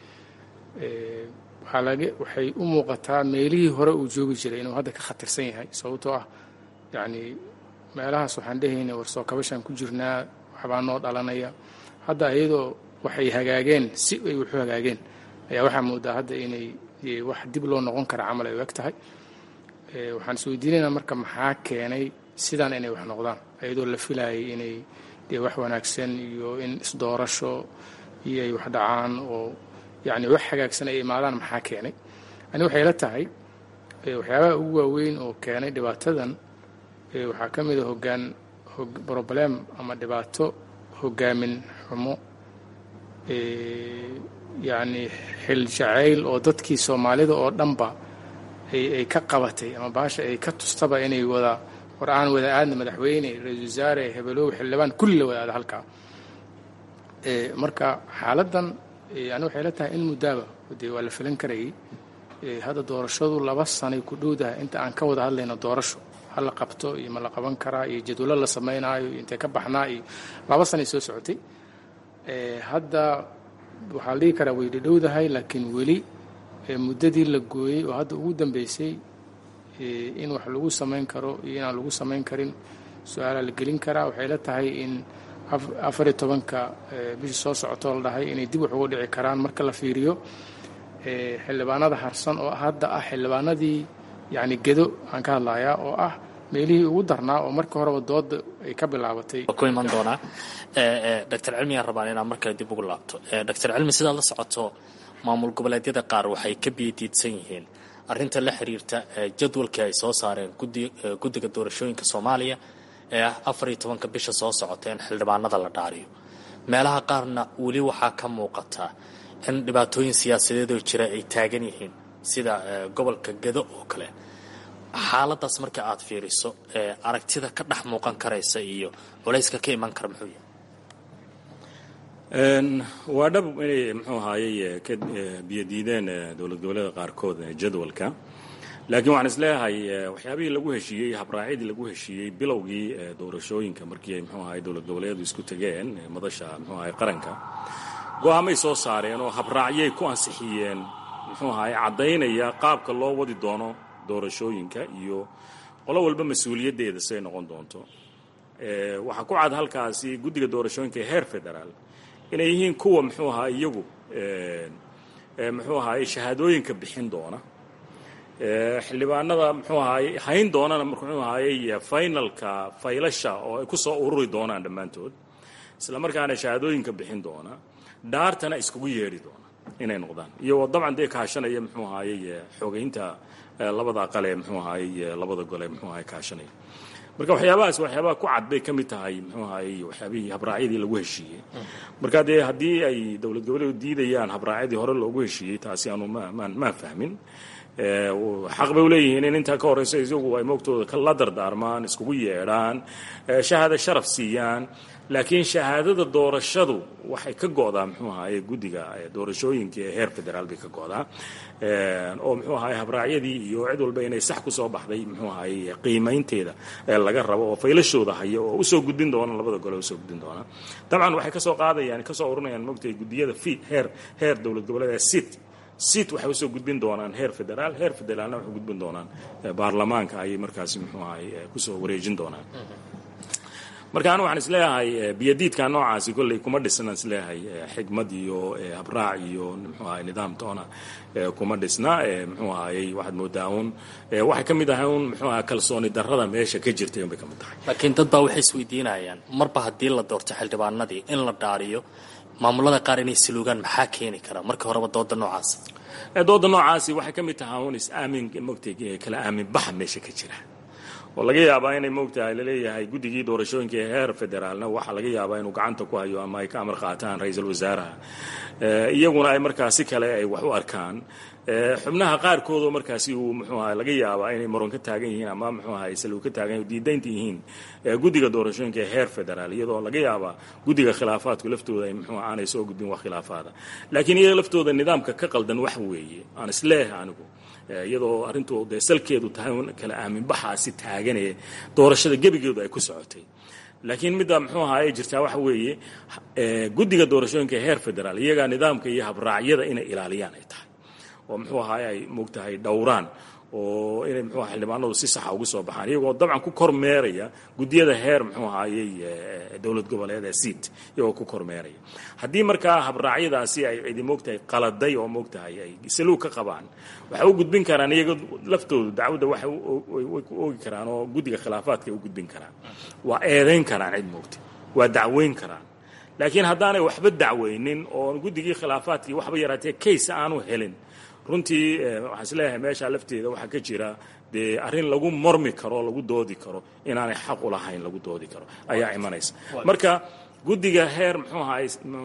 waxaa laga waxay u muuqataa meelihii hore uu joogi jiray inuu hadda ka khatarsan yahay sababtoo ah yacni meelahaas waxaan dhehayna war soo kabashaan ku jirnaa waxbaa noo dhalanaya hadda iyadoo waxay hagaageen si ay wuxu hagaageen ayaa waxaa moodaa hadda inay wax dib loo noqon kara camal ay u eg tahay waxaan isweydiinaynaa marka maxaa keenay sidaan inay wax noqdaan iyadoo la filayay inay dee wax wanaagsan iyo in isdoorasho iyo ay wax dhacaan oo yacni wax hagaagsan ay imaadaan maxaa keenay ani waxay la tahay waxyaabaha ugu waaweyn oo keenay dhibaatadan waxaa ka mid a hoggaan broblem ama dhibaato hogaamin xumo yacni xil jacayl oo dadkii soomaalida oo dhanba ay ka qabatay ama baasha ay ka tustaba inay wada war aan wada aadna madaxweyne ra-isul wasaare hebelow xildhibaan kulli la wada aada halkaa marka xaaladdan ani waxay la tahay in muddaaba dee waa la filan karayay hadda doorashadu laba sanay ku dhowdahay inta aan ka wada hadlayno doorasho ha la qabto iyo ma la qaban karaa iyo jadwallo la samaynaayo iyo intay ka baxnaa iyo laba sanay soo socotay hadda waxaa la dhihi karaa way dhadhowdahay laakiin weli muddadii la gooyey oo hadda ugu dambeysay in wax lagu samayn karo iyo inaan lagu samayn karin su-aalaa la gelin karaa waxay la tahay in afariyo tobanka bishii soo socotoo la dhahay inay dib wax uga dhici karaan marka la fiiriyo xildhibaanada harsan oo hadda ah xildhibaanadii yacni gedo aan ka hadlayaa oo ah meelihii ugu darnaa oo markii horeba dooda ay ka bilaabatay ku iman doonaa doctor cilmiyaan rabaan inaan markale dib ugu laabto doctor cilmi sidaad la socoto maamul goboleedyada qaar waxay ka biyadiidsan yihiin arrinta la xiriirta jadwalkii ay soo saareen guddiga doorashooyinka soomaaliya ee ah afar iyo tobanka bisha soo socota in xildhibaanada la dhaariyo meelaha qaarna weli waxaa ka muuqata in dhibaatooyin siyaasadeedoo jira ay taagan yihiin sida gobolka gedo oo kale xaaladaas marka aad fiiriso aragtida ka dhex muuqan karaysa iyo culayska ka iman kara muxuu yahay waa dhab inay muxuu ahaayey ka biyadiideen dowlad goboleeda qaarkood jadwalka laakiin waxaan isleeyahay waxyaabihii lagu heshiiyey habraacyadii lagu heshiiyey bilowgii doorashooyinka markii ay muxuu ahay dowlad goboleedu isku tegeen madasha muxuu ahay qaranka go-aamay soo saareen oo habraacyay ku ansixiyeen muxuu ahay caddaynaya qaabka loo wadi doono doorashooyinka iyo qolo walba mas-uuliyaddeeda siay noqon doonto waxaa ku cad halkaasi guddiga doorashooyinka ee heer federaal inay yihiin kuwa muxuu ahaa iyagu muxuu ahaay shahaadooyinka bixin doona xildhibaanada muxuu ahaay hayn doonana muxuu ahaayey finalka faylasha oo ay ku soo ururi doonaan dhammaantood isla markaana shahaadooyinka bixin doona dhaartana iskugu yeedhi doona inay noqdaan iyo dabcan dee kaashanaya muxuu ahaayey xoogeynta labada aqale muxuu ahaayey labada gole muxuu ahaay kaashanaya marka waxyaabahaas waxyaabaha ku cad bay ka mid tahay muxuu ahaayey waxyaabihii habraacyadii lagu heshiiyey marka dee haddii ay dowlad goboleedu diidayaan habraacyadii hore loogu heshiiyey taasi aanu maan maan fahmin xaq bay uleeyihiin in intaa ka horeysa isagu ay moogtooda kala dardaarmaan iskugu yeedhaan shahaado sharaf siiyaan laakiin shahaadada doorashadu waxay ka go'daa muxuu ahaye guddiga doorashooyinka ee heer federaal bay ka go'daa oo muxuu ahaye habraacyadii iyo cid walba inay sax ku soo baxday muxuu ahaye qiimaynteeda laga rabo oo faylashooda haya oo usoo gudbin doona labada gole usoo gudbin doona dabcan waxay kasoo qaadayaan kasoo ururinayaan moogtay guddiyada fi heer heer dowlad goboleed sit sit waxay usoo gudbin doonaan heer federaal heer federaalna waxay gudbin doonaan baarlamaanka ayay markaasi muxuu ahaye kusoo wareejin doonaan marka anu waxaan isleeyahay biyadiidka noocaasi kolley kuma dhisna isleeyahay xigmad iyo habraac iyo muxuu ahay nidaam toona kuma dhisna muxuu ahayey waxaad moodaa un waxay ka mid ahay un muxuu ahay kalsooni darrada meesha ka jirtay unbay ka mid tahay laakiin dad baa waxay isweydiinayaan marba haddii la doorto xildhibaanadii in la dhaariyo maamulada qaar inay saluugaan maxaa keeni kara marka horeba dooda noocaas dooda noocaasi waxay ka mid tahay un is-aamin mogtay kala aamin baxa meesha ka jira oo laga yaabaa inay moogtahay laleeyahay guddigii doorashooyinka ee heer federaalna waxaa laga yaabaa inuu gacanta ku hayo ama ay ka amar qaataan ra-iisul wasaaraha iyaguna ay markaa si kale ay wax u arkaan xubnaha qaarkoodoo markaasi uu muxuu aha laga yaabaa inay maron ka taagan yihiin ama muxuu aha saluu ka taagan diidaynta yihiin guddiga doorashooyinka ee heer federaal iyadoo laga yaabaa guddiga khilaafaadku laftooda ay muxuu aanay soo gudbin wax khilaafaada laakiin iyaga laftooda nidaamka ka qaldan wax weeye aan isleeyahay anigu iyadoo arrintu dee salkeedu tahay un kala aaminbaxaasi taaganee doorashada gebigeedu ay ku socotay laakiin midda muxuu ahaa ay jirtaa waxa weeye guddiga doorashooyinka ee heer federaal iyagaa nidaamka iyo habraacyada inay ilaaliyaan ay tahay oo muxuu ahaay ay moogtahay dhowraan oo inay muxuu aha xildhibaanadu si saxa ugu soo baxaan iyagoo dabcan ku kormeeraya guddiyada heer muxuu ahaayey dowlad goboleed ee seat iyagoo ku kormeeraya haddii markaa habraacyadaasi ay cidi moogtahay qaladay oo moogtahay ay saluug ka qabaan waxay u gudbin karaan iyaga laftoodu dacwadda waxay ku oogi karaan oo guddiga khilaafaadka ay u gudbin karaan waa eedayn karaan cid moogtay waa dacweyn karaan laakiin haddaanay waxba dacweynin oo guddigii khilaafaadkii waxba yaraatee case aanu helin runtii waxaan isleeyahay meesha lafteeda waxaa ka jira dee arrin lagu mormi karo lagu doodi karo inaanay xaq u lahayn lagu doodi karo ayaa imanaysa marka guddiga heer muxuu ahaay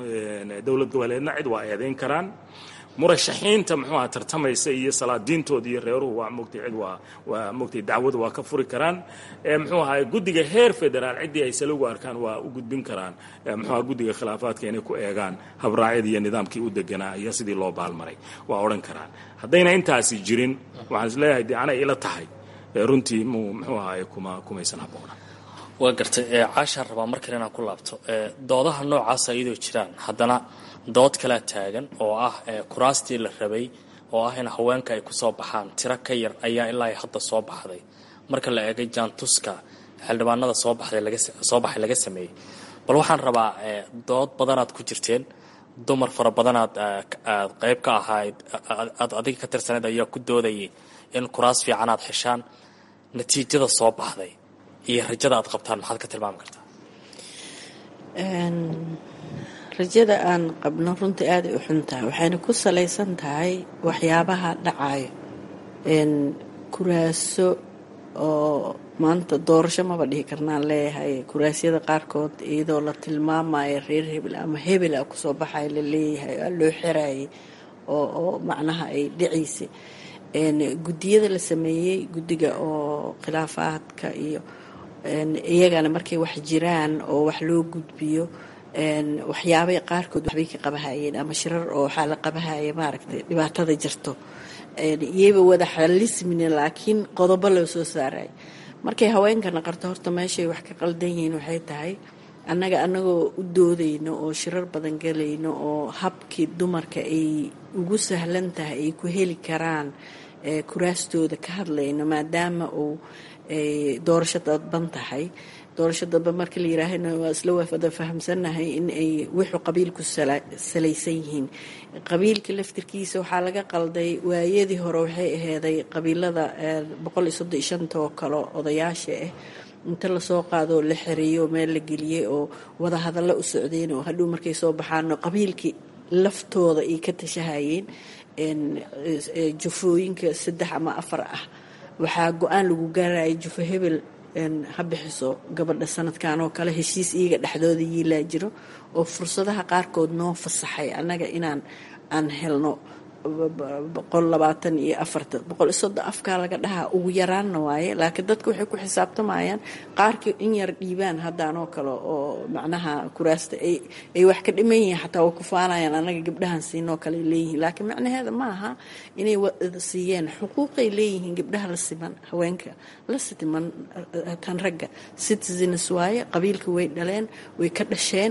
dowlad goboleedna cid waa eedayn karaan murashaxiinta muxuu aha tartamaysa iyo salaadiintooda iyo reeruhu waa mogtay cid waa waa mogtay dacwadu waa ka furi karaan muxuu ahaay guddiga heer federaal ciddii ay salugu arkaan waa u gudbin karaan muxuu aha guddiga khilaafaadka inay ku eegaan habraacyadii iyo nidaamkii u deganaa iyo sidii loo baalmaray waa odhan karaan haddayna intaasi jirin waxaan isleeyahay dee anay ila tahay runtii mu muxuu ahaay kuma kumaysan habboona waa gartay caashaan rabaa markale inaan ku laabto doodaha noocaasa iyadoo jiraan haddana dood kalea taagan oo ah kuraastii la rabay oo ah in haweenka ay kusoo baxaan tiro ka yar ayaa ilaa hadda soo baxday marka la eegay jaantuska xildhibaanada soo baxday soo baxay laga sameeyey bal waxaan rabaa dood badanaad ku jirteen dumar fara badanaad aad qayb ka ahayd aad adiga ka tirsaneyd ayaa ku doodayay in kuraas fiican aad xeshaan natiijada soo baxday iyo rajada aad qabtaan maxaad ka tilmaami kartaa rajada aan qabno runtii aaday u xun tahay waxayna ku salaysan tahay waxyaabaha dhacayo kuraaso oo maanta doorasho maba dhihi karnaan leeyahay kuraasyada qaarkood iyadoo la tilmaamayo reer hebel ama hebel a kusoo baxaya la leeyahay aa loo xirayay oo oo macnaha ay dhacaysay guddiyada la sameeyey guddiga oo khilaafaadka iyo iyagana markay wax jiraan oo wax loo gudbiyo waxyaabay qaarkood waxbay ka qabahayeen ama shirar oo waxaa la qabahaya maaragtay dhibaatada jirto iyaba wada xalismina laakiin qodobo loo soo saaray markay haweenkana qarto horta meeshay wax ka qaldan yihiin waxay tahay annaga annagoo u doodayno oo shirar badan galayno oo habkii dumarka ay ugu sahlan tahay ay ku heli karaan kuraastooda ka hadlayno maadaama uu doorasho dadban tahay doorasho dadba marka la yiraahana waa isla wada fahamsannahay in ay wuxuu qabiilku salaysan yihiin qabiilka laftirkiisa waxaa laga qalday waayadii hore waxay aheeday qabiilada boqol iyo soddon iyo shanta oo kale odayaasha ah inta lasoo qaadoo la xereeyo meel la geliyey oo wada hadallo u socdeen oo hadhow markay soo baxaano qabiilkii laftooda ay ka tashahayeen jufooyinka saddex ama afar ah waxaa go-aan lagu gaaraya jufo hebel ha bixiso gabadha sanadkan oo kale heshiis iyaga dhexdooda yiilaa jiro oo fursadaha qaarkood noo fasaxay annaga inaan aan helno boqol labaatan iyo afarta boqol iyo soddon afkaa laga dhahaa ugu yaraanna waaye laakiin dadka waxay ku xisaabtamayaan qaarkii in yar dhiibaan haddaanoo kale oo macnaha kuraasta ay ay wax ka dhiman yihiin xataa way ku faanayaan anaga gabdhahan siinoo kale ay leeyihiin laakiin macnaheeda ma aha inay wada siiyeen xuquuqay leeyihiin gabdhaha la siman haweenka la siman tan ragga citizens waaye qabiilka way dhaleen way ka dhasheen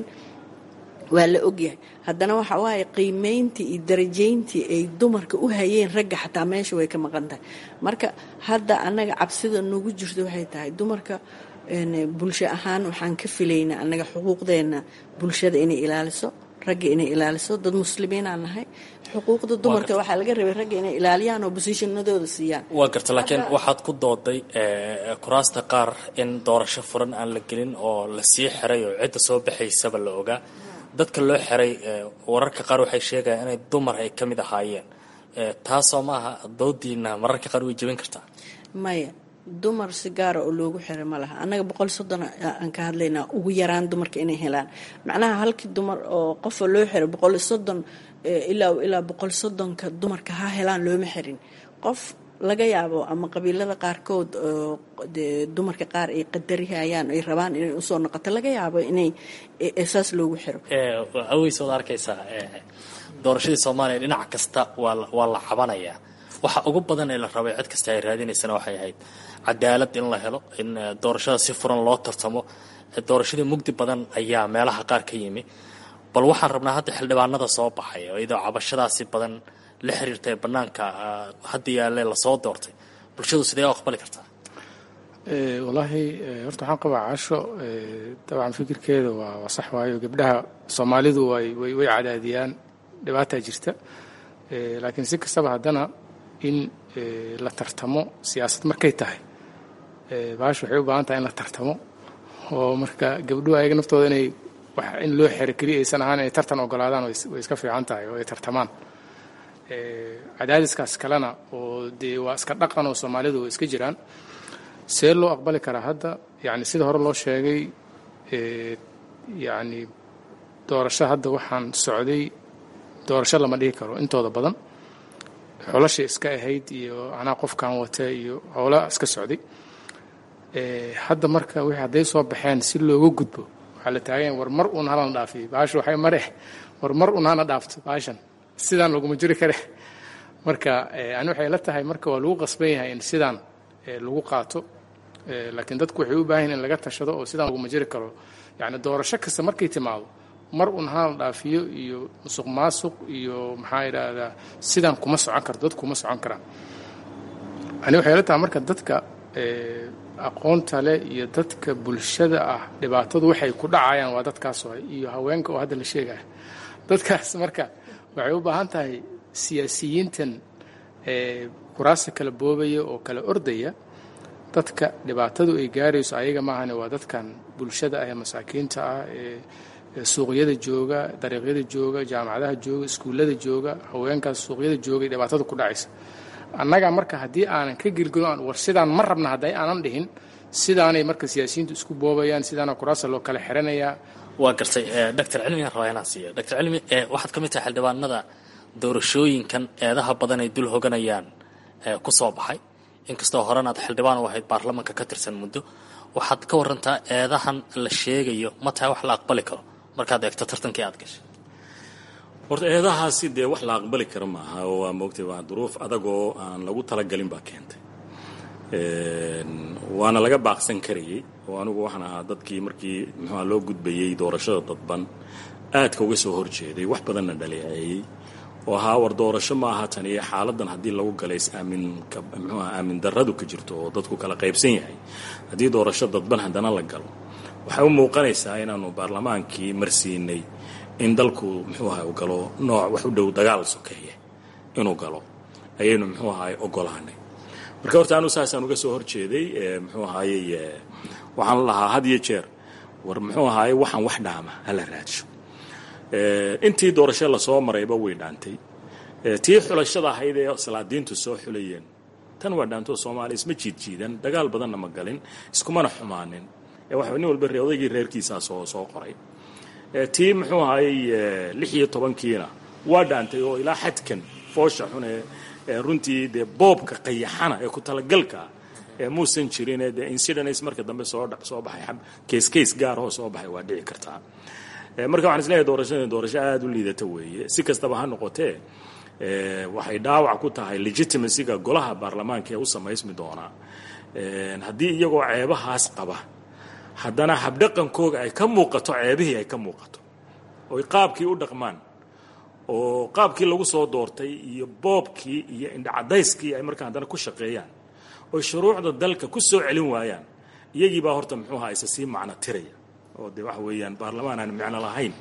waa la ogyahay haddana waxa waaye qiimeyntii iyo darajayntii ay dumarka u hayeen ragga xataa meesha way ka maqan tahay marka hadda annaga cabsida noogu jirto waxay tahay dumarka bulsho ahaan waxaan ka filaynaa annaga xuquuqdeena bulshada inay ilaaliso ragga inay ilaaliso dad muslimiinaan nahay xuquuqda dumarka waxaa laga rabay ragga inay ilaaliyaan oo bosishanadooda siiyaan waa garta laakiin waxaad ku dooday kuraasta qaar in doorasho furan aan la gelin oo la sii xiray oo cidda soo baxaysaba la ogaa dadka loo xiray wararka qaar waxay sheegayaan inay dumar ay ka mid ahaayeen taasoo maaha doodiina mararka qaar way jebin kartaa maya dumar si gaara oo loogu xiray ma laha annaga boqol soddon aan ka hadlaynaa ugu yaraan dumarka inay helaan macnaha halkii dumar oo qofa loo xiray boqol soddon ilaa ilaa boqol soddonka dumarka ha helaan looma xirin qof laga yaabo ama qabiilada qaarkood de dumarka qaar ay qadarihayaan ay rabaan inay usoo noqoto laga yaabo inay saas loogu xiro aweys waad arkaysaa doorashadii soomaaliya dhinac kasta waa waa la cabanayaa waxa ugu badan ee la rabay cid kasta ay raadinaysana waxay ahayd cadaalad in la helo in doorashada si furan loo tartamo doorashadii mugdi badan ayaa meelaha qaar ka yimi bal waxaan rabnaa hadda xildhibaanada soo baxay oo iyadoo cabashadaasi badan la xiriirta ee banaanka hadda yaalle lasoo doortay bulshadu sidee u aqbali kartaa wallaahi horta waxaan qabaa casho dabcan fikirkeeda waa waa sax waayo gabdhaha soomaalidu way way way cadaadiyaan dhibaataa jirta laakiin si kastaba haddana in la tartamo siyaasad markay tahay baash waxay u baahan tahay in la tartamo oo marka gabdhuhu ayaga naftooda inay wax in loo xero keliya aysan ahaan inay tartan ogolaadaan way iska fiican tahay oo ay tartamaan cadaadiskaas kalena oo dee waa iska dhaqan oo soomaalidu way iska jiraan see loo aqbali karaa hadda yani sida hore loo sheegay yani doorasho hadda waxaan socday doorasho lama dhihi karo intooda badan xolasha iska ahayd iyo anaa qofkan wata iyo howla iska socday hadda marka wixii hadday soo baxeen si looga gudbo waxaa la taagayan war mar uun halana dhaafiyo baasha waxay mareh war mar uun hana dhaafto baashan sidaan laguma jiri kare marka ani waxay la tahay marka waa lagu qasban yahay in sidaan lagu qaato laakiin dadku waxay u baahan in laga tashado oo sidaan laguma jiri karo yani doorasho kasta markay timaado mar un hala dhaafiyo iyo musuq maasuq iyo maxaa idhaahdaa sidaan kuma socon karto dadku kuma socon karaan ani waxay la tahay marka dadka aqoonta leh iyo dadka bulshada ah dhibaatadu waxay ku dhacayaan waa dadkaas oo iyo haweenka oo hadda la sheegaya dadkaas marka waxay u baahan tahay siyaasiyiintan kuraasta kala boobaya oo kala ordaya dadka dhibaatadu ay gaarayso ayaga maahane waa dadkan bulshada ah ee masaakiinta ah ee suuqyada jooga dariiqyada jooga jaamacadaha jooga iskuullada jooga haweenkaas suuqyada joogay dhibaatada ku dhacaysa annaga marka haddii aanan ka gelgelin war sidaan ma rabna hadday aanan dhihin sidaanay marka siyaasiyiintu isku boobayaan sidaana kuraasta loo kala xiranayaa waa gartay doctor cilmigan rabaa inaan siiyo doctor cilmi waxaad ka mid tahay xildhibaanada doorashooyinkan eedaha badan ay dul hoganayaan ku soo baxay inkastoo horena aad xildhibaan u ahayd baarlamanka ka tirsan muddo waxaad ka warantaa eedahan la sheegayo ma tahay wax la aqbali karo markaad eegto tartankii aad gashay horta eedahaasi dee wax la aqbali kara maaha oo waa moogtay waa duruuf adagoo aan lagu talagalin baa keentay waana laga baaqsan karayay oo anigu waxaan ahaa dadkii markii muxuuha loo gudbayey doorashada dadban aadka uga soo horjeeday wax badanna dhaleeceeyey oo ahaa war doorasho ma aha tan iyo xaaladan haddii lagu galay is-aaminka muxuuha aamin darradu ka jirto oo dadku kala qaybsan yahay haddii doorasho dadban haddana la galo waxay u muuqanaysaa inaanu baarlamaankii marsiinay in dalku muxuu ahay u galo nooc wax u dhow dagaal sokeeye inuu galo ayaynu muxuu ahay ogolaanay marka horta anu saasaan uga soo horjeeday muxuu ahaayey waxaan lahaa had iyo jeer war muxuu ahaaye waxaan wax dhaama hala raadsho intii doorasho lasoo marayba way dhaantay tii xulashada ahayd ee salaadiintu soo xulayeen tan waa dhaantoo soomaaliya isma jiidjiidan dagaal badanna ma galin iskumana xumaanin waxa nin walba odaygii reerkiisaa soo soo qoray tii muxuu ahaayey lix iyo tobankiina waa dhaantay oo ilaa xadkan foosha xun ee runtii dee boobka qayaxana ee ku talagalka ee muusan jirin dee incidents marka dambe soo soo baxay case case gaarahoo soo baxay waa dhici kartaa marka waxaan isleeyahay doorashada doorasho aada u liidata weeye si kastaba ha noqotee waxay dhaawac ku tahay legitimacyga golaha baarlamaanka ee u samaysmi doonaa haddii iyagoo ceebahaas qaba haddana habdhaqankooga ay ka muuqato ceebihii ay ka muuqato oy qaabkii u dhaqmaan oo qaabkii lagu soo doortay iyo boobkii iyo indhacadayskii ay markaa haddana ku shaqeeyaan oy shuruucda dalka ku soo celin waayaan iyagiibaa horta muxuuha isa sii macno tiraya oo dee waxa weeyaan baarlamaan aan micno lahayn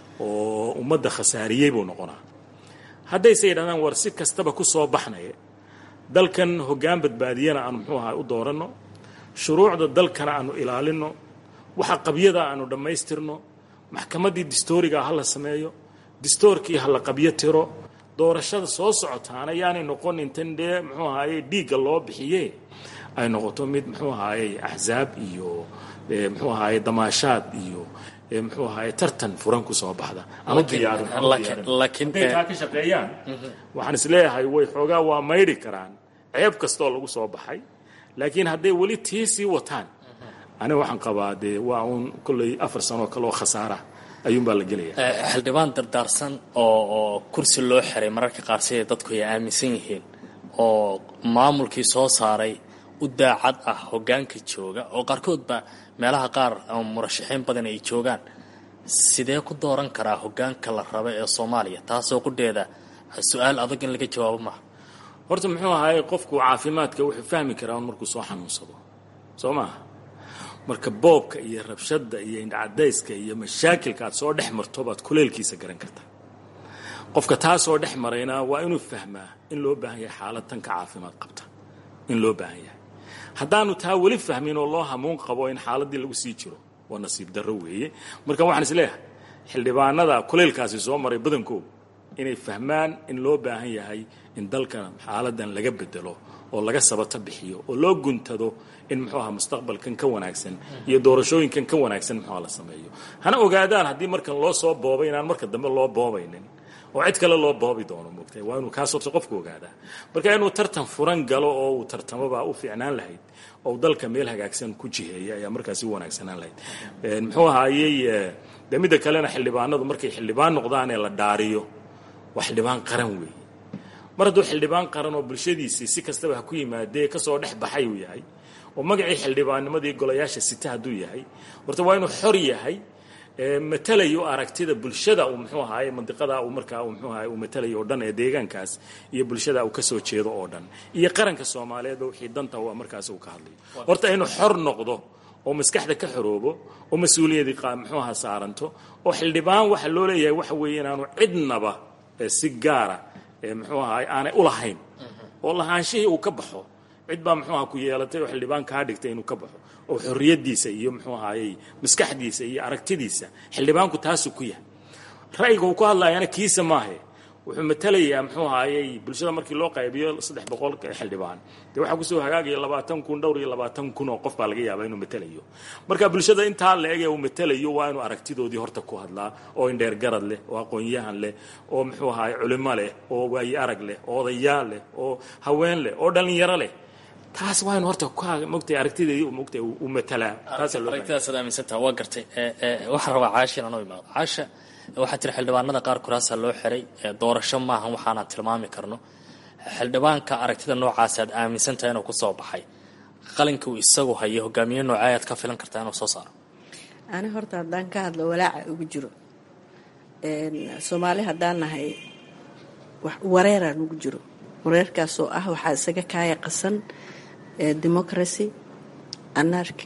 oo ummadda khasaariyey buu noqonaa haddayse yidhahdaan war si kastaba ku soo baxnaya dalkan hoggaan badbaadiyana aanu muxuu ahaa u dooranno shuruucda dalkana aanu ilaalinno waxa qabyada aanu dhammaystirno maxkamaddii distoorigaa ha la sameeyo distoorkii ha la qabyo tiro doorashada soo socotaana yaanay noqon intan dee muxuu ahaaye dhiigga loo bixiye ay noqoto mid muxuu ahaaye axzaab iyo muxuu ahaaye damaashaad iyo muxuu ahaaye tartan furan ku soo baxda ama diyaarinhaday taa ka shaqeeyaan waxaan isleeyahay way xoogaa waa maydhi karaan ceeb kastooo lagu soo baxay laakiin hadday weli tii sii wataan aniga waxaan qabaa dee waa uun kolley afar sanoo kale oo khasaara ayuunbaa la gelaya xildhibaan dardaarsan oo oo kursi loo xiray mararka qaar siday dadku ay aaminsan yihiin oo maamulkii soo saaray u daacad ah hoggaanka jooga oo qaarkoodba meelaha qaar ama murashaxiin badan ay joogaan sidee ku dooran karaa hoggaanka la raba ee soomaaliya taasoo qudheeda su-aal adag in laga jawaabo maaha horta muxuu ahaayey qofku caafimaadka wuxuu fahmi karaa un markuu soo xanuunsado soo maaha marka boobka iyo rabshadda iyo indhacadayska iyo mashaakilka aad soo dhex marto baad kuleelkiisa garan kartaa qofka taasoo dhex marayna waa inuu fahmaa in loo baahan yahay xaalad tanka caafimaad qabta in loo baahan yahay haddaanu taa weli fahmin oo loo hamuun qabo in xaaladdii lagu sii jiro waa nasiib darro weeye marka waxaan is leeyahay xildhibaanada kuleylkaasi soo maray badankoodu inay fahmaan in loo baahan yahay in dalkan xaaladan laga bedelo oo laga sabato bixiyo oo loo guntado in muxuu aha mustaqbalkan ka wanaagsan iyo doorashooyinkan ka wanaagsan muxuuha la sameeyo hana ogaadaan haddii markan loo soo boobay inaan marka dambe loo boobaynin oo cid kale loo boobi doono moogtay waa inuu kaas horta qofku ogaadaa marka inuu tartan furan galo oo uu tartamobaa u fiicnaan lahayd oo dalka meel hagaagsan ku jiheeya ayaa markaasi u wanaagsanaan lahayd muxuu ahaayey de midda kalena xildhibaanadu markay xildhibaan noqdaan ee la dhaariyo waa xildhibaan qaran weeye mar hadduu xildhibaan qaran oo bulshadiisii si kastaba ha ku yimaadee kasoo dhex baxay uu yahay oo magacii xildhibaannimadii golayaasha sita hadduu yahay horta waa inuu xor yahay matalayo aragtida bulshada uu muxuu ahaaye mandiqada uu markaa muxuu ahaye uu matalayo oo dhan ee deegaankaas iyo bulshada uu kasoo jeedo oo dhan iyo qaranka soomaaliyeedba wixii danta waa markaas uu ka hadlayo horta inuu xor noqdo oo maskaxda ka xoroobo oo mas-uuliyadii muxuu aha saaranto oo xildhibaan waxa loo leeyahay waxa weeye inaanu cidnaba si gaara muxuu ahaay aanay ulahayn oo lahaanshihii uu ka baxo cid baa muxuu aha ku yeelatay oo xildhibaan kaa dhigtay inuu ka baxo oo xorriyadiisa iyo muxuu ahaayey maskaxdiisa iyo aragtidiisa xildhibaanku taasuu ku yahay ra'yiga uu ku hadlayana kiisa maahe wuxuu matalayaa muxuu ahaayey bulshada markii loo qaybiyo saddex boqol xildhibaan dee waxaa kusoo hagaagaya labaatan kun dhowr iyo labaatan kun oo qof baa laga yaabaa inuu matalayo marka bulshada intaa la ege uu matalayo waa inuu aragtidoodii horta ku hadlaa oo indheer garad leh oo aqoon-yahan leh oo muxuu ahaay culimo leh oo waayi arag leh oo odayaal leh oo haween leh oo dhallinyaro leh taas waa inu horta mogtay aragtideedii mogtay uu matalaa aragtidaasad aaminsantaha waa gartay waxaan rabaa caasha inaan u imaado caasha waxaa jira xildhibaanada qaar kuraasaa loo xiray doorasho maahan waxaanaan tilmaami karno xildhibaanka aragtida noocaas aad aaminsantahay inuu kusoo baxay qalinka uu isagu hayo hogaamiye noocee ayaad ka filan kartaa inuu soo saaro ani horta haddaan ka hadlo walaaca ugu jiro soomaali haddaan nahay wareeraan ugu jiro wareerkaasoo ah waxaa isaga kaaya qasan democracy anarki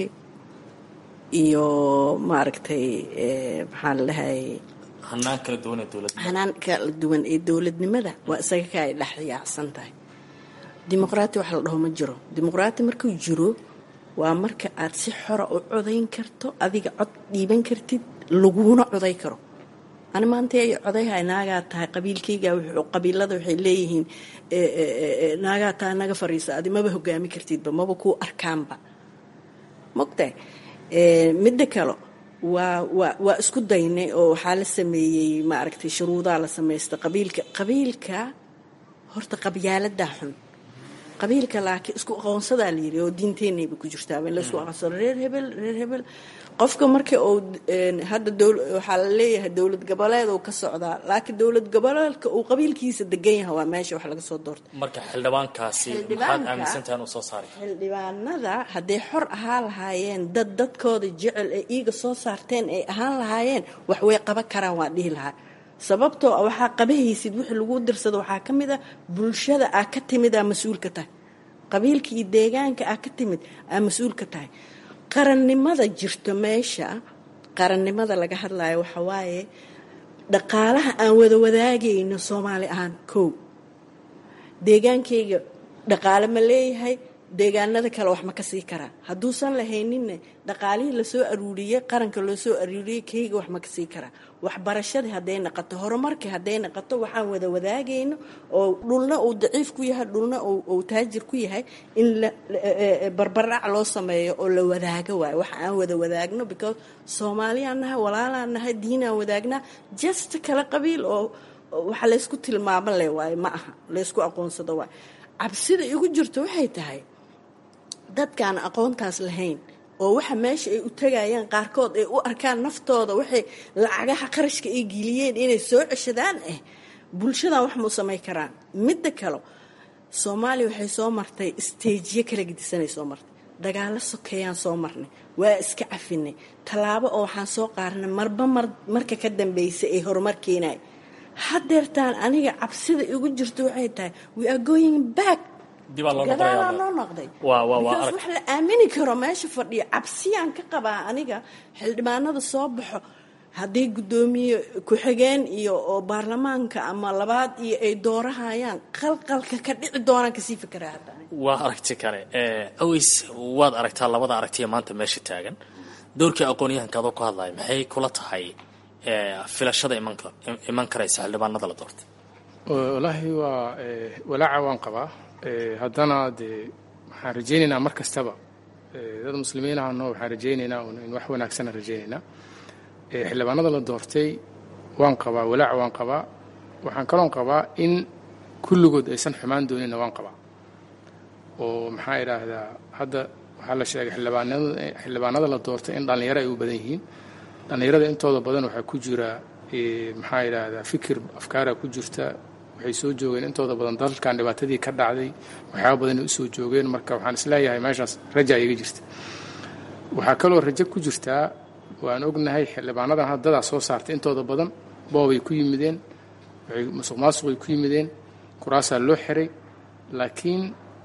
iyo maaragtay maxaa la dhahay hanaan kala duwan ee dowladda hanaan kala duwan ee dowladnimada waa isaga ka ay dhex yaacsan tahay dimuqraati wax la dhaho ma jiro dimuqraati markuu jiro waa marka aad si xora u codayn karto adiga cod dhiiban kartid laguna coday karo ani maanta ay codayhay naagaa tahay qabiilkayga qabiilada waxay leeyihiin naagaa tahay naga fariisa adi maba hogaami kartidba maba kuu arkaanba mogtahay midda kale waa waa waa isku daynay oo waxaa la sameeyey maaragtay shuruudaa la samaysta qabiilka qabiilka horta qabyaaladaa xun qabiilka laakiin isku aqoonsadaa la yiri oo diinteenayba ku jirtaa in laisku aqoonsado reer hebel reer hebel qofka marka uu hadda waxaa la leeyahay dowlad goboleed uu ka socdaa laakiin dowlad goboleedka uu qabiilkiisa degan yahay waa meesha wax laga soo doortay marka xildhibaankaasi maxaad aaminsantahay inuu soo saaray xildhibaanada hadday xor ahaan lahaayeen dad dadkooda jecel ee iiga soo saarteen ay ahaan lahaayeen wax way qaban karaan waa dhihi lahaa sababtoo a waxaa qabahaysid wixii lagu dirsado waxaa ka mid a bulshada aa ka timid aa mas-uul ka tahay qabiilka iyo deegaanka aa ka timid aa mas-uul ka tahay qarannimada jirto meesha qarannimada laga hadlayo waxa waaye dhaqaalaha aan wada wadaagayno soomaali ahaan kow deegaankayga dhaqaale ma leeyahay deegaanada kale wax ma ka sii karaa hadduusan lahayninne dhaqaalihii lasoo aruuriyey qaranka loo soo aruuriyey kayga wax ma ka sii karaa waxbarashadii hadday naqato horumarkii hadday naqato waxaan wada wadaagayno oo dhulna uu daciif ku yahay dhulna uu taajir ku yahay in barbardhac loo sameeyo oo la wadaago waayo wax aan wada wadaagno because soomaaliyaan nahay walaalaan nahay diinaan wadaagnaa just kala qabiil oo waxa laysku tilmaamo le waayo ma aha laysku aqoonsado waayo cabsida igu jirto waxay tahay dadkaan aqoontaas lahayn oo waxa meesha ay u tagayaan qaarkood ay u arkaan naftooda waxay lacagaha qarashka ay geliyeen inay soo ceshadaan ah bulshadan wax mau samay karaan midda kale soomaaliya waxay soo martay isteejiyo kala gedisanay soo martay dagaalo sokeeyaan soo marnay waa iska cafinay tallaabo oo waxaan soo qaarnay marba mar marka ka dambeysay ay horumar keenay hadeertaan aniga cabsida igu jirto waxay tahay we are going back gadaalaa noo noqday because wax la aamini karo meesha fadhiyo cabsiyaan ka qabaa aniga xildhibaanada soo baxo hadday guddoomiye ku-xigeen iyo oo baarlamaanka ama labaad iyo ay doorahayaan qalqalka ka dhici doonaan kasii fikraa hadda waa aragti kale aways waad aragtaa labada aragtiya maanta meesha taagan doorkii aqoon-yahanka adoo ku hadlaya maxay kula tahay filashada iman karaysa xildhibaanada la doortay wallaahi waa walaaca waan qabaa haddana dee waxaan rajaynaynaa mar kastaba dad muslimiin ahno waxaan rajaynaynaa in wax wanaagsana rajaynaynaa xildhibaanada la doortay waan qabaa walaaca waan qabaa waxaan kaloon qabaa in kulligood aysan xumaan doonina waan qabaa oo maxaa idhaahdaa hadda waxaa la sheegay xildhibaanada la doortay in dhallinyaro ay u badan yihiin dhallinyarada intooda badan waxaa ku jira maxaa idhaahdaa fikir afkaara ku jirta waxay soo joogeen intooda badan dalkan dhibaatadii ka dhacday waxyaaba badanay usoo joogeen marka waxaan isleeyahay meeshaas raja iga jirta waxaa kaloo rajo ku jirtaa waan ognahay xildhibaanadan haddadaa soo saartay intooda badan boobay ku yimideen waxay musuq maasuqay ku yimideen kuraasaa loo xiray laakiin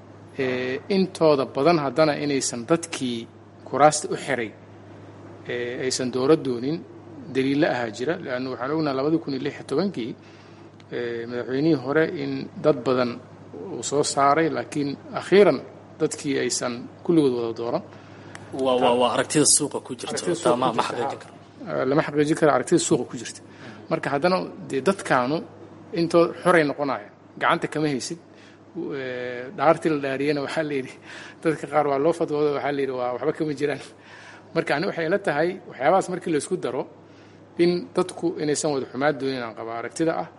intooda badan haddana inaysan dadkii kuraasta u xiray aysan dooro doonin daliilla ahaa jira leanna waxaan ognaha labadii kun iyo lix iyo tobankii madaxweynihii hore in dad badan uu soo saaray laakiin akhiiran dadkii aysan kulligood wada dooran waa aragtida suuqa ku jirta ma xaqiijin karo lama xaqiijin karo aragtida suuqa ku jirta marka haddana dee dadkaanu intoo xoray noqonaya gacanta kama haysid dhaartii la dhaariyana waxaa la yidhi dadka qaar waa loo fadwooda waxaa la yidhi waa waxba kama jiraan marka ani waxay la tahay waxyaabahaas markii laysku daro in dadku inaysan wada xumaad doonin aan qaba aragtida ah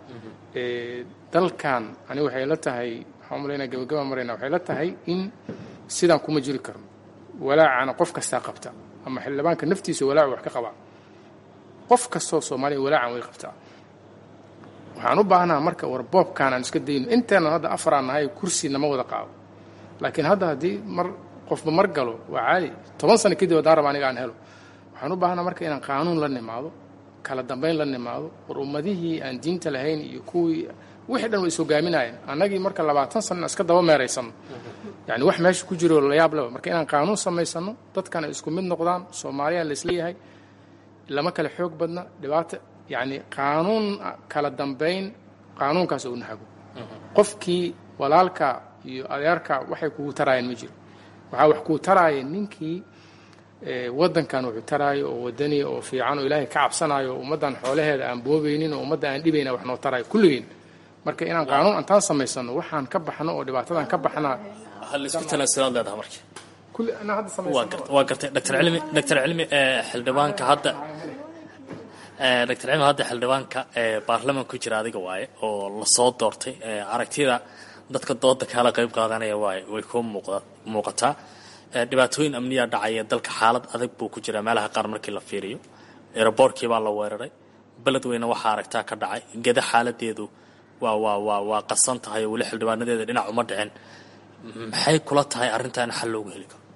dalkan ani waxay la tahay waxaan umalaynaa gabagaba marayna waxay la tahay in sidaan kuma jiri karno walaacana qof kastaa qabta ama xildhibaanka naftiisa walaacu wax ka qabaa qof kastoo soomaaliya walaacan way qabtaa waxaan u baahnaha marka war boobkaan aan iska dayno inteenan hadda afaraan nahay kursi nama wada qaado laakiin hadda haddii mar qofba mar galo waa caadi toban sano kadib haddaan raba aniga aan helo waxaan u baahnaa marka inaan qaanuun la nimaado kala dambayn la nimaado war ummadihii aan diinta lahayn iyo kuwii wixii dhan way is hogaaminayeen annagii marka labaatan sana iska daba meeraysano yani wax meesha ku jiro layaab leba marka inaan qaanuun samaysano dadkan ay isku mid noqdaan soomaaliya laisleeyahay lama kale xoog badna dhibaata yani qaanuun kala dambayn qaanuunkaas oo nahago qofkii walaalka iyo adeerka waxay kugu taraayeen ma jiro waxaa wax kuu taraaya ninkii wadankan wuxuu taraayo oo wadaniya oo fiican oo ilaahay ka cabsanayo oo ummaddan xoolaheeda aan boobaynin oo ummadda aan dhibayna wax noo taraayo kulligeen marka inaan qaanuun antaan samaysano waxaan ka baxno oo dhibaatadan ka baxnaa halisku tanaasulaad leedaha marka kulli anaa hadda waa gartay waa gartay dr cilmi dr cilmi xildhibaanka hadda doctor cimo hadda xildhibaanka baarlaman ku jira adiga waaye oo lasoo doortay aragtida dadka dooda kaala qayb qaadanaya waay way kuu muuqataa dhibaatooyin amniyaa dhacaya dalka xaalad adag buu ku jiraa meelaha qaar markii la fiiriyo eroboorkii baa la weeraray beledweyne waxaa aragtaa ka dhacay geda xaaladeedu waa waa waa waa qasan tahay oo weli xildhibaanadeeda dhinac uma dhicin maxay kula tahay arrintan xal loogu heli karo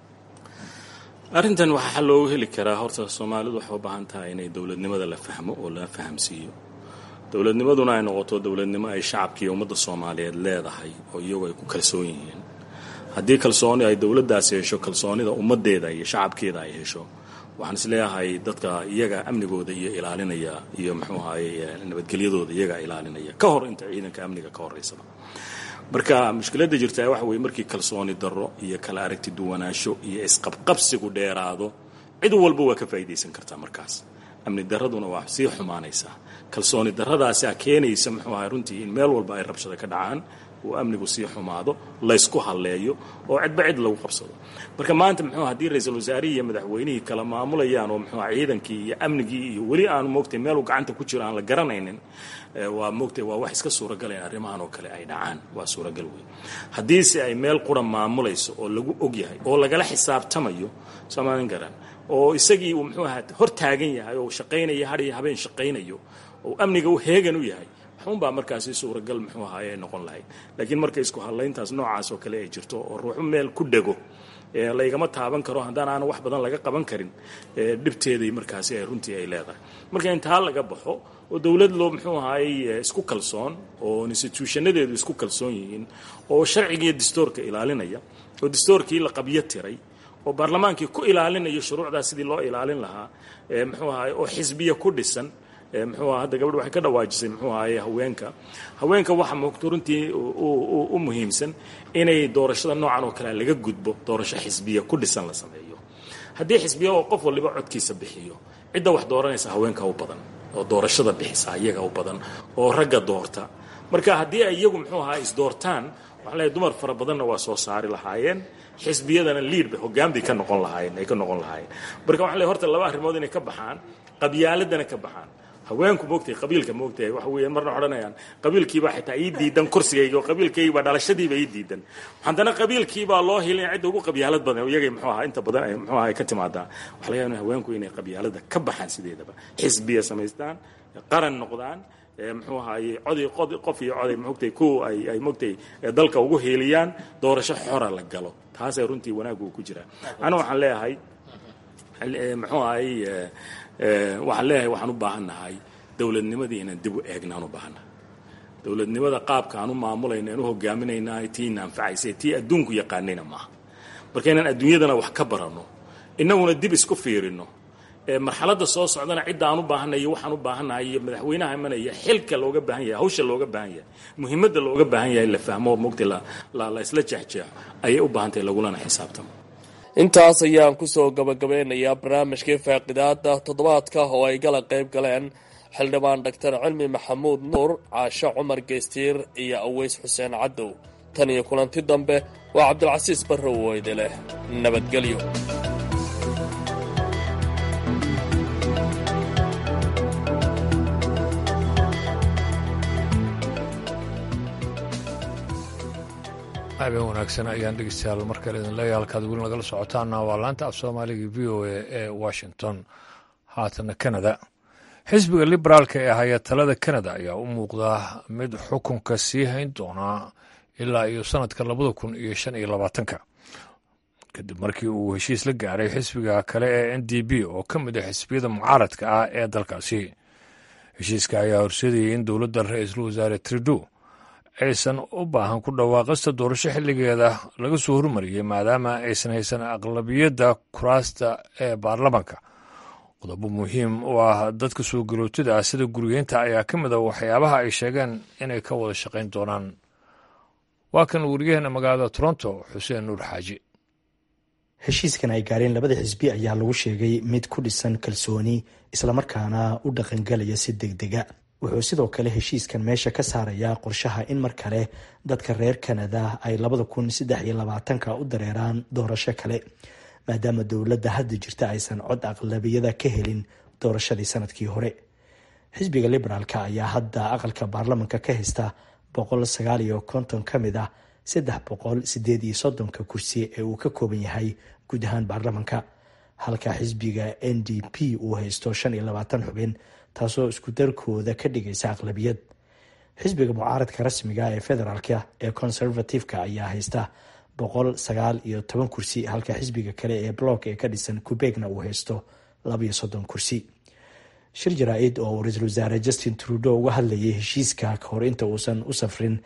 arrintan waxaa xal loogu heli karaa horta soomaalidu waxay u baahan tahay inay dowladnimada la fahmo oo la fahamsiiyo dowladnimaduna ay noqoto dowladnimo ay shacabka iyo ummadda soomaaliyeed leedahay oo iyagu ay ku kalsoon yihiin haddii kalsooni ay dowladdaasi hesho kalsoonida ummaddeeda iyo shacabkeeda ay hesho waxaan isleeyahay dadka iyaga amnigooda iyo ilaalinaya iyo muxuu ahaye nabadgelyadooda iyaga ilaalinaya ka hor inta ciidanka amniga ka horeysaba marka mushkiladda jirtaa waxa weye markii kalsooni darro iyo kala aragti duwanaansho iyo isqabqabsigu dheeraado cid walba waa ka faa'iidaysan kartaa markaas amni darraduna waa sii xumaanaysaa kalsooni darradaasaa keenaysa muxuu ahay runtii in meel walba ay rabshada ka dhacaan uu amnigu sii xumaado laysku halleeyo oo cidba cid lagu qabsado marka maanta muxuu haddii ra-iisul wasaarihii iyo madaxweynihii kala maamulayaan oo muxuu ciidankii iyo amnigii iyo weli aanu moogtay meeluu gacanta ku jiro aan la garanaynin waa moogtay waa wax iska suuragalayn arrimahan oo kale ay dhacaan waa suuragal wey haddiise ay meel qura maamulayso oo lagu ogyahay oo lagala xisaabtamayo soomaalin garan oo isagii uu muxuu ahaa hor taagan yahay oo shaqaynaya hadhiyo habeen shaqaynayo oo amniga u heegan u yahay waxunbaa markaasi suuragal muxuu ahaay ay noqon lahayd laakiin marka isku hadlayntaas noocaas oo kale ay jirto oo ruuxu meel ku dhego laygama taaban karo haddaan aana wax badan laga qaban karin dhibteedii markaasi ay runtii ay leedahay marka intaa laga baxo oo dowlad loo muxuu ahaayey isku kalsoon oo instituushanadeedu isku kalsoon yihiin oo sharcigiiyo dastoorka ilaalinaya oo dastoorkii la qabyo tiray oo baarlamaankii ku ilaalinayo shuruucdaas sidii loo ilaalin lahaa muxuu ahaay oo xisbiya ku dhisan muxuu aha hadda gabadh waxay ka dhawaajisay muxuu ahaye haweenka haweenka waxa moogto runtii u muhiimsan inay doorashada noocan oo kale laga gudbo doorasho xisbiya ku dhisan la sameeyo haddii xisbiya oo qof waliba codkiisa bixiyo cidda wax dooranaysa haweenka u badan oo doorashada bixisa iyaga u badan oo ragga doorta marka haddii ay iyagu muxuu ahaa isdoortaan waxaa leeyahay dumar fara badanna waa soo saari lahaayeen xisbiyadana liid bay hoggaan bay ka noqon lahaayeen ay ka noqon lahaayeen marka waxaa leeyahay horta laba arrimood inay ka baxaan qabyaaladana ka baxaan haweenku moogtay qabiilka moogtay waxa weeyaan marna odhanayaan qabiilkiibaa xitaa ii diidan kursigayga oo qabiilkaygiibaa dhalashadiiba ii diidan haddana qabiilkiibaa loo hilin cidda ugu qabyaalad badan oo iyagay muxuu ahaa inta badan ay muxuu ahaa ka timaadaa waxa laga yaabaa haweenku inay qabyaalada ka baxaan sideedaba xisbiya samaystaan qaran noqdaan muxuu ahaaye codi qof iyo coday moogtay ku ay ay moogtay dalka ugu hiiliyaan doorasho xora la galo taasay runtii wanaaggu ku jiraa ana waxaan leeyahay muxuu ahaye waxaan leeyahay waxaan u baahannahay dowladnimadii inaan dib u eegnaan u baahannahay dowladnimada qaabka aan u maamulayna aan u hogaaminayna tiina anfacaysa tii adduunku yaqaanayna maaha marka inaan adduunyadana wax ka baranno innaguna dib isku fiirino marxaladda soo socdana cidda aan u baahanay iyo waxaan u baahannahay iyo madaxweynaha imanaya xilka looga baahan yahay hawsha looga baahan yahay muhiimadda looga baahan yahay la fahmo mogta la isla jeexjeexo ayay u baahantahay lagulana xisaabtamo intaas ayaan kusoo gabagabeynayaa barnaamijkii faaqidaada toddobaadka oo ay gala qayb galeen xildhibaan doctor cilmi maxamuud nuur caasho cumar geystiir iyo aweys xuseen cadow tan iyo kulanti dambe waa cabdilcasiis barrow weyde leh nabadgelyo habeen wanaagsan ayaan dhegeystayaal mar kale idin leeyahay halkaad weli nagala socotaana waa laanta af soomaaliga v o a ee washington haatana canada xisbiga liberaalka ee haya talada canada ayaa u muuqdaa mid xukunka sii hayn doonaa ilaa iyo sanadka labada kun iyo shan iyo labaatanka kadib markii uu heshiis la gaaray xisbiga kale ee n d b oo ka mid ah xisbiyada mucaaradka ah ee dalkaasi heshiiska ayaa horseedayay in dowladda ra-iisul wasaare trudeau aysan u baahan ku dhawaaqista doorasho xilligeeda laga soo hormariyey maadaama aysan haysan aqlabiyadda kuraasta ee baarlamanka qodobo muhiim u ah dadka soo garootida ah sida gurigeynta ayaa ka mid a waxyaabaha ay sheegeen inay ka wada shaqayn doonaan waa kan wariyaheena magaalada toronto xuseen nuur xaaji heshiiskan ay gaareen labada xisbi ayaa lagu sheegay mid ku dhisan kalsooni islamarkaana u dhaqangelaya si degdega wuxuu sidoo kale heshiiskan meesha ka saarayaa qorshaha in mar kale dadka reer kanada ay labada kun saddex iyo labaatanka u dareeraan doorasho kale maadaama dowladda hadda jirta aysan cod aqlabiyada ka helin doorashadii sanadkii hore xisbiga liberaalka ayaa hadda aqalka baarlamanka ka haysta boqol sagaal iyo konton ka mid ah saddex boqol sideed iyo soddonka kursi ee uu ka kooban yahay guud ahaan baarlamanka halka xisbiga n d p uu haysto shan iyo labaatan xubin taasoo isku darkooda ka dhigaysa aqlabiyad xisbiga mucaaradka rasmiga ee federaalka ee conservative-ka ayaa haysta boqol sagaal iyo toban kursi halka xisbiga kale ee block ee ka dhisan kubegna uu haysto labaiyo soddon kursi shir jaraa-id oo uu ra-iisul wasaare justin trudeau uga hadlayay heshiiska kahor inta uusan u safrin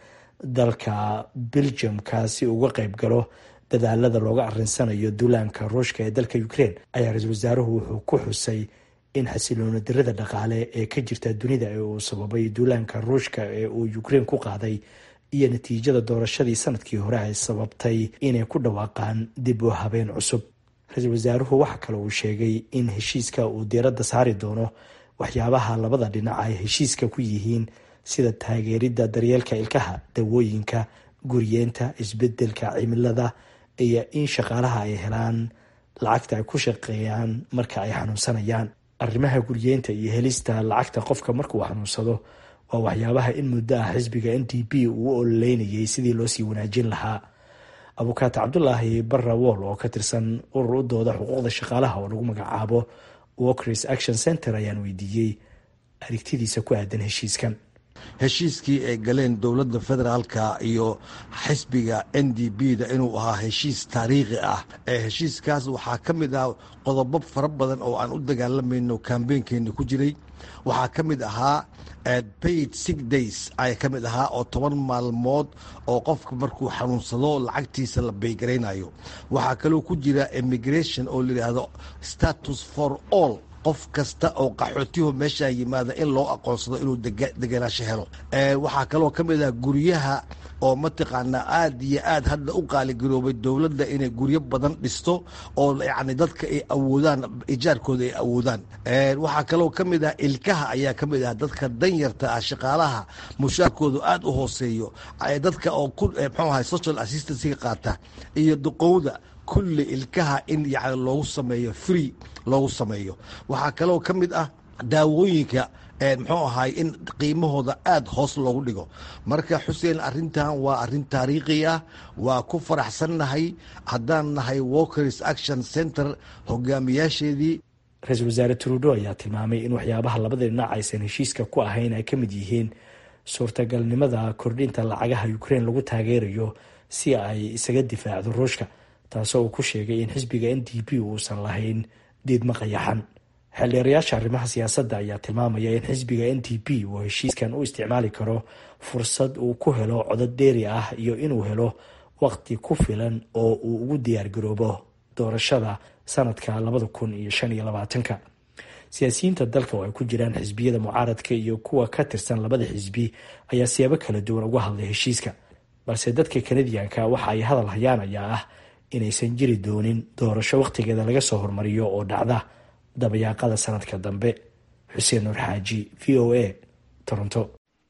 dalka belgium-ka si uga qeyb galo dadaalada looga arinsanayo duulaanka ruushka ee dalka ukraine ayaa ra-iisul wasaaruhu wuxuu ku xusay in xasiloona dirada dhaqaale ee ka jirta dunida ee uu sababay duulaanka ruushka ee uu ukraine ku qaaday iyo natiijada doorashadii sanadkii hore ay sababtay inay ku dhawaaqaan dib u habeen cusub ra-iisul wasaaruhu waxa kale uu sheegay in heshiiska uu diiradda saari doono waxyaabaha labada dhinac ay heshiiska ku yihiin sida taageeridda daryeelka ilkaha dawooyinka guriyeenta isbedelka cimilada iyo in shaqaalaha ay helaan lacagta ay ku shaqeeyaan marka ay xanuunsanayaan arrimaha guriyeenta iyo helista lacagta qofka markuu xanuunsado waa waxyaabaha in muddo ah xisbiga n d p uu u ololeynayay sidii loosii wanaajin lahaa abukaata cabdulaahi barra wool oo ka tirsan urur u dooda xuquuqda shaqaalaha oo lagu magacaabo walkers action center ayaan weydiiyey aragtidiisa ku aadan heshiiskan heshiiskii ay galeen dowladda federaalka iyo xisbiga n d b da inuu ahaa heshiis taariikhi ah heshiiskaas waxaa ka mid ah qodobo fara badan oo aan u dagaalamayno kambeynkeena ku jiray waxaa ka mid ahaa paid six days ayaa ka mid ahaa oo toban maalmood oo qofka markuu xanuunsado lacagtiisa la baygaraynayo waxaa kaloo ku jira immigration oo layidhaahdo status for all qof kasta oo qaxootihu meeshaa yimaada in loo aqoonsado inuu degenaansho helo waxaa kaloo ka mid ah guryaha oo mataqaanaa aad iyo aad hadda u qaaligaroobay dowladda inay guryo badan dhisto oo yacni dadka ay awoodaan ijaarkooda ay awoodaan waxaa kaloo ka mid ah ilkaha ayaa ka mid ah dadka danyarta ah shaqaalaha mushaarkoodu aad u hooseeyo dadka oo ku mxuu ahay social assistancyga qaata iyo duqowda kulli ilkaha in yani loogu sameeyo free loogu sameeyo waxaa kaloo ka mid ah daawooyinka muxuu ahay in qiimahooda aad hoos loogu dhigo marka xuseen arrintan waa arrin taariikhi ah waa ku faraxsannahay haddaan nahay walkers action center hogaamiyaasheedii ra-iisul wasaare trudo ayaa tilmaamay in waxyaabaha labada dhinac aysan heshiiska ku ahayn ay ka mid yihiin suurtagalnimada kordhinta lacagaha ukraine lagu taageerayo si ay isaga difaacdo ruushka taasoo uu ku sheegay in xisbiga n d p uusan lahayn diidma qayaxan xildheerayaasha arrimaha siyaasadda ayaa tilmaamaya in xisbiga n d p uu heshiiskan u isticmaali karo fursad uu ku helo codod dheeri ah iyo inuu helo waqti ku filan oo uu ugu diyaargaroobo doorashada sanadka labada kun iyo shan iyo labaatanka siyaasiyiinta dalka oo ay ku jiraan xisbiyada mucaaradka iyo kuwa ka tirsan labada xisbi ayaa siyaabo kala duwan uga hadlay heshiiska balse dadka kanadiyanka waxa ay hadal hayaan ayaa ah inaysan jiri doonin doorasho wakhtigeeda laga soo hormariyo oo dhacda dabayaaqada sanadka dambe xuseen nuur xaaji v o a toronto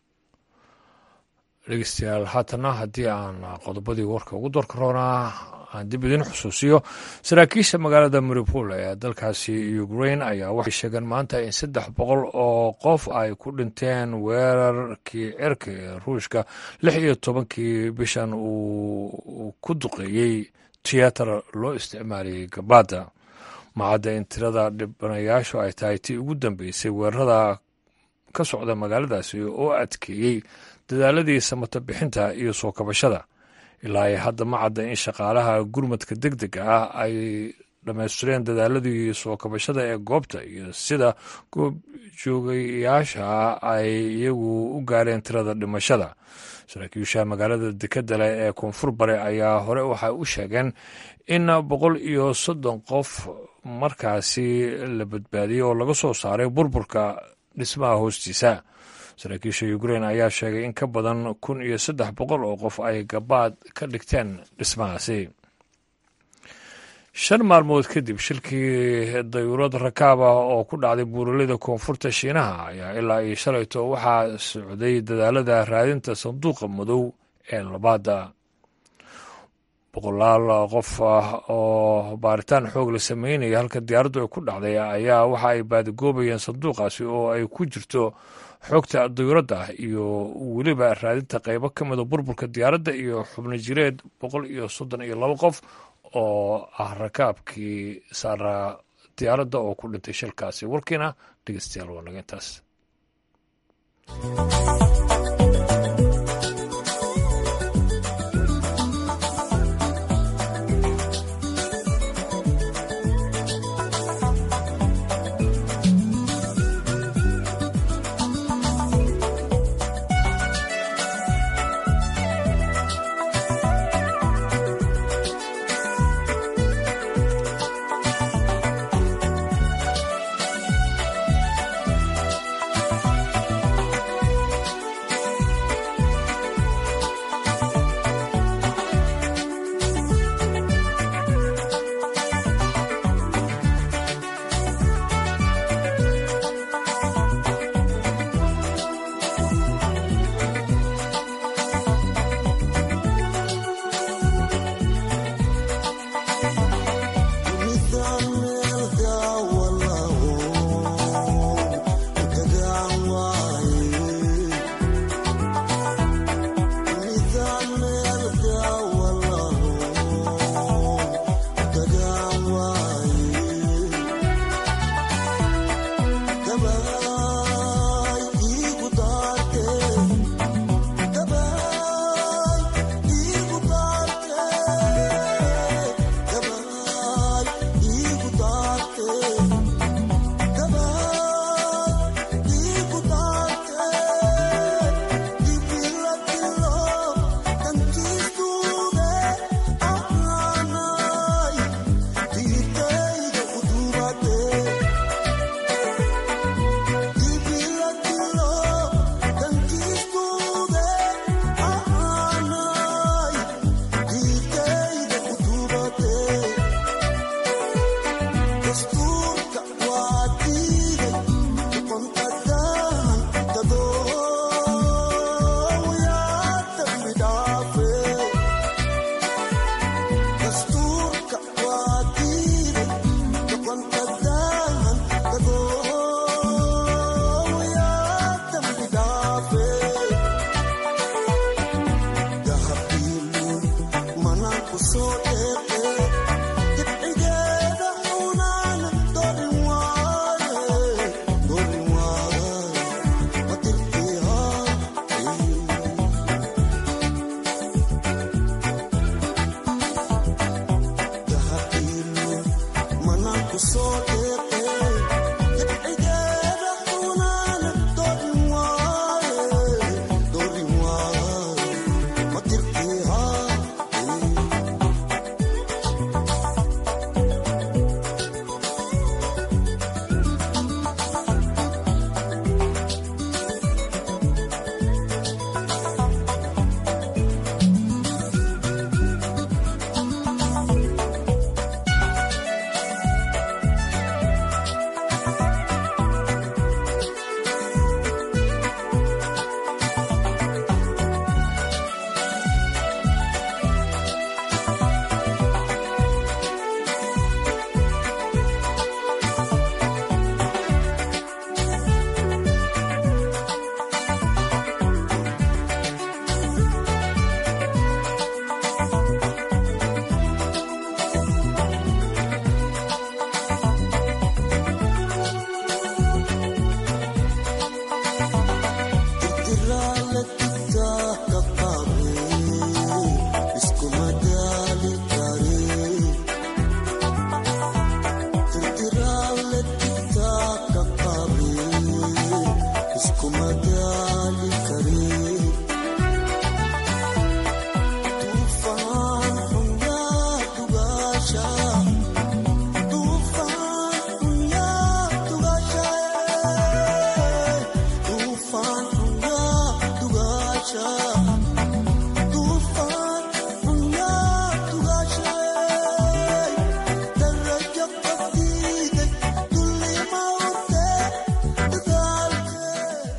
dhegeystayaal haatana haddii aan qodobadii warka ugu doorka roonaa aan dib idin xusuusiyo saraakiisha magaalada mariupol ee dalkaasi ukraine ayaa waxay sheegeen maanta in saddex boqol oo qof ay ku dhinteen weerarkii cirka ee ruushka lix iyo tobankii bishan uu ku duqeeyey tiyaatar loo isticmaalayay gabaada macadda in tirada dhibanayaashu ay tahay tii ugu dambeysay weerarada ka socda magaaladaasi oo adkeeyey dadaaladii samata bixinta iyo soo kabashada ilaa ay hadda ma cadda in shaqaalaha gurmadka deg dega ah ay dhammaystireen dadaaladii soo kabashada ee goobta iyo sida goobjoogayaasha ay iyagu u gaareen tirada dhimashada saraakiisha magaalada dekedale ee koonfur bare ayaa hore waxay u sheegeen in boqol iyo soddon qof markaasi la badbaadiyey oo laga soo saaray burburka dhismaha hoostiisa saraakiisha ukrain ayaa sheegay in ka badan kun iyo saddex boqol oo qof ay gabaad ka dhigteen dhismahaasi shan maalmood kadib shilkii dayuurad rakaab ah oo ku dhacday buuraleyda koonfurta shiinaha ayaa ilaa iyo shalayto waxaa socday dadaalada raadinta sanduuqa madow ee labaada boqolaal qof ah oo baaritaan xoog la sameynaya halka diyaaraddu ay ku dhacday ayaa waxa ay baadigoobayeen sanduuqaasi oo ay ku jirto xogta diyuuradda iyo weliba raadinta qeybo ka mida burburka diyaaradda iyo xubno jireed boqol iyo soddon iyo labo qof oo ah rakaabkii saaraa diyaaradda oo ku dhintay shilkaasi warkiina dhegeystayaal waa naga intaas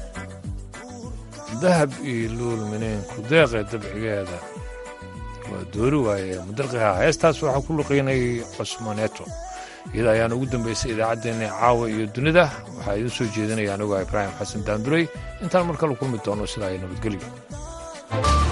dahab iyo luul mineenku deeqee dabcigeeda waa doori waaye mudarqiha heestaas waxaa ku luqaynay cusmaneeto iyada ayaan ugu dambaysay idaacaddeenna caawa iyo dunida waxaa idiin soo jeedinaya anigoo ibraahim xasan daandurey intaan mar kale kulmi doono sidaa ay nabadgelyo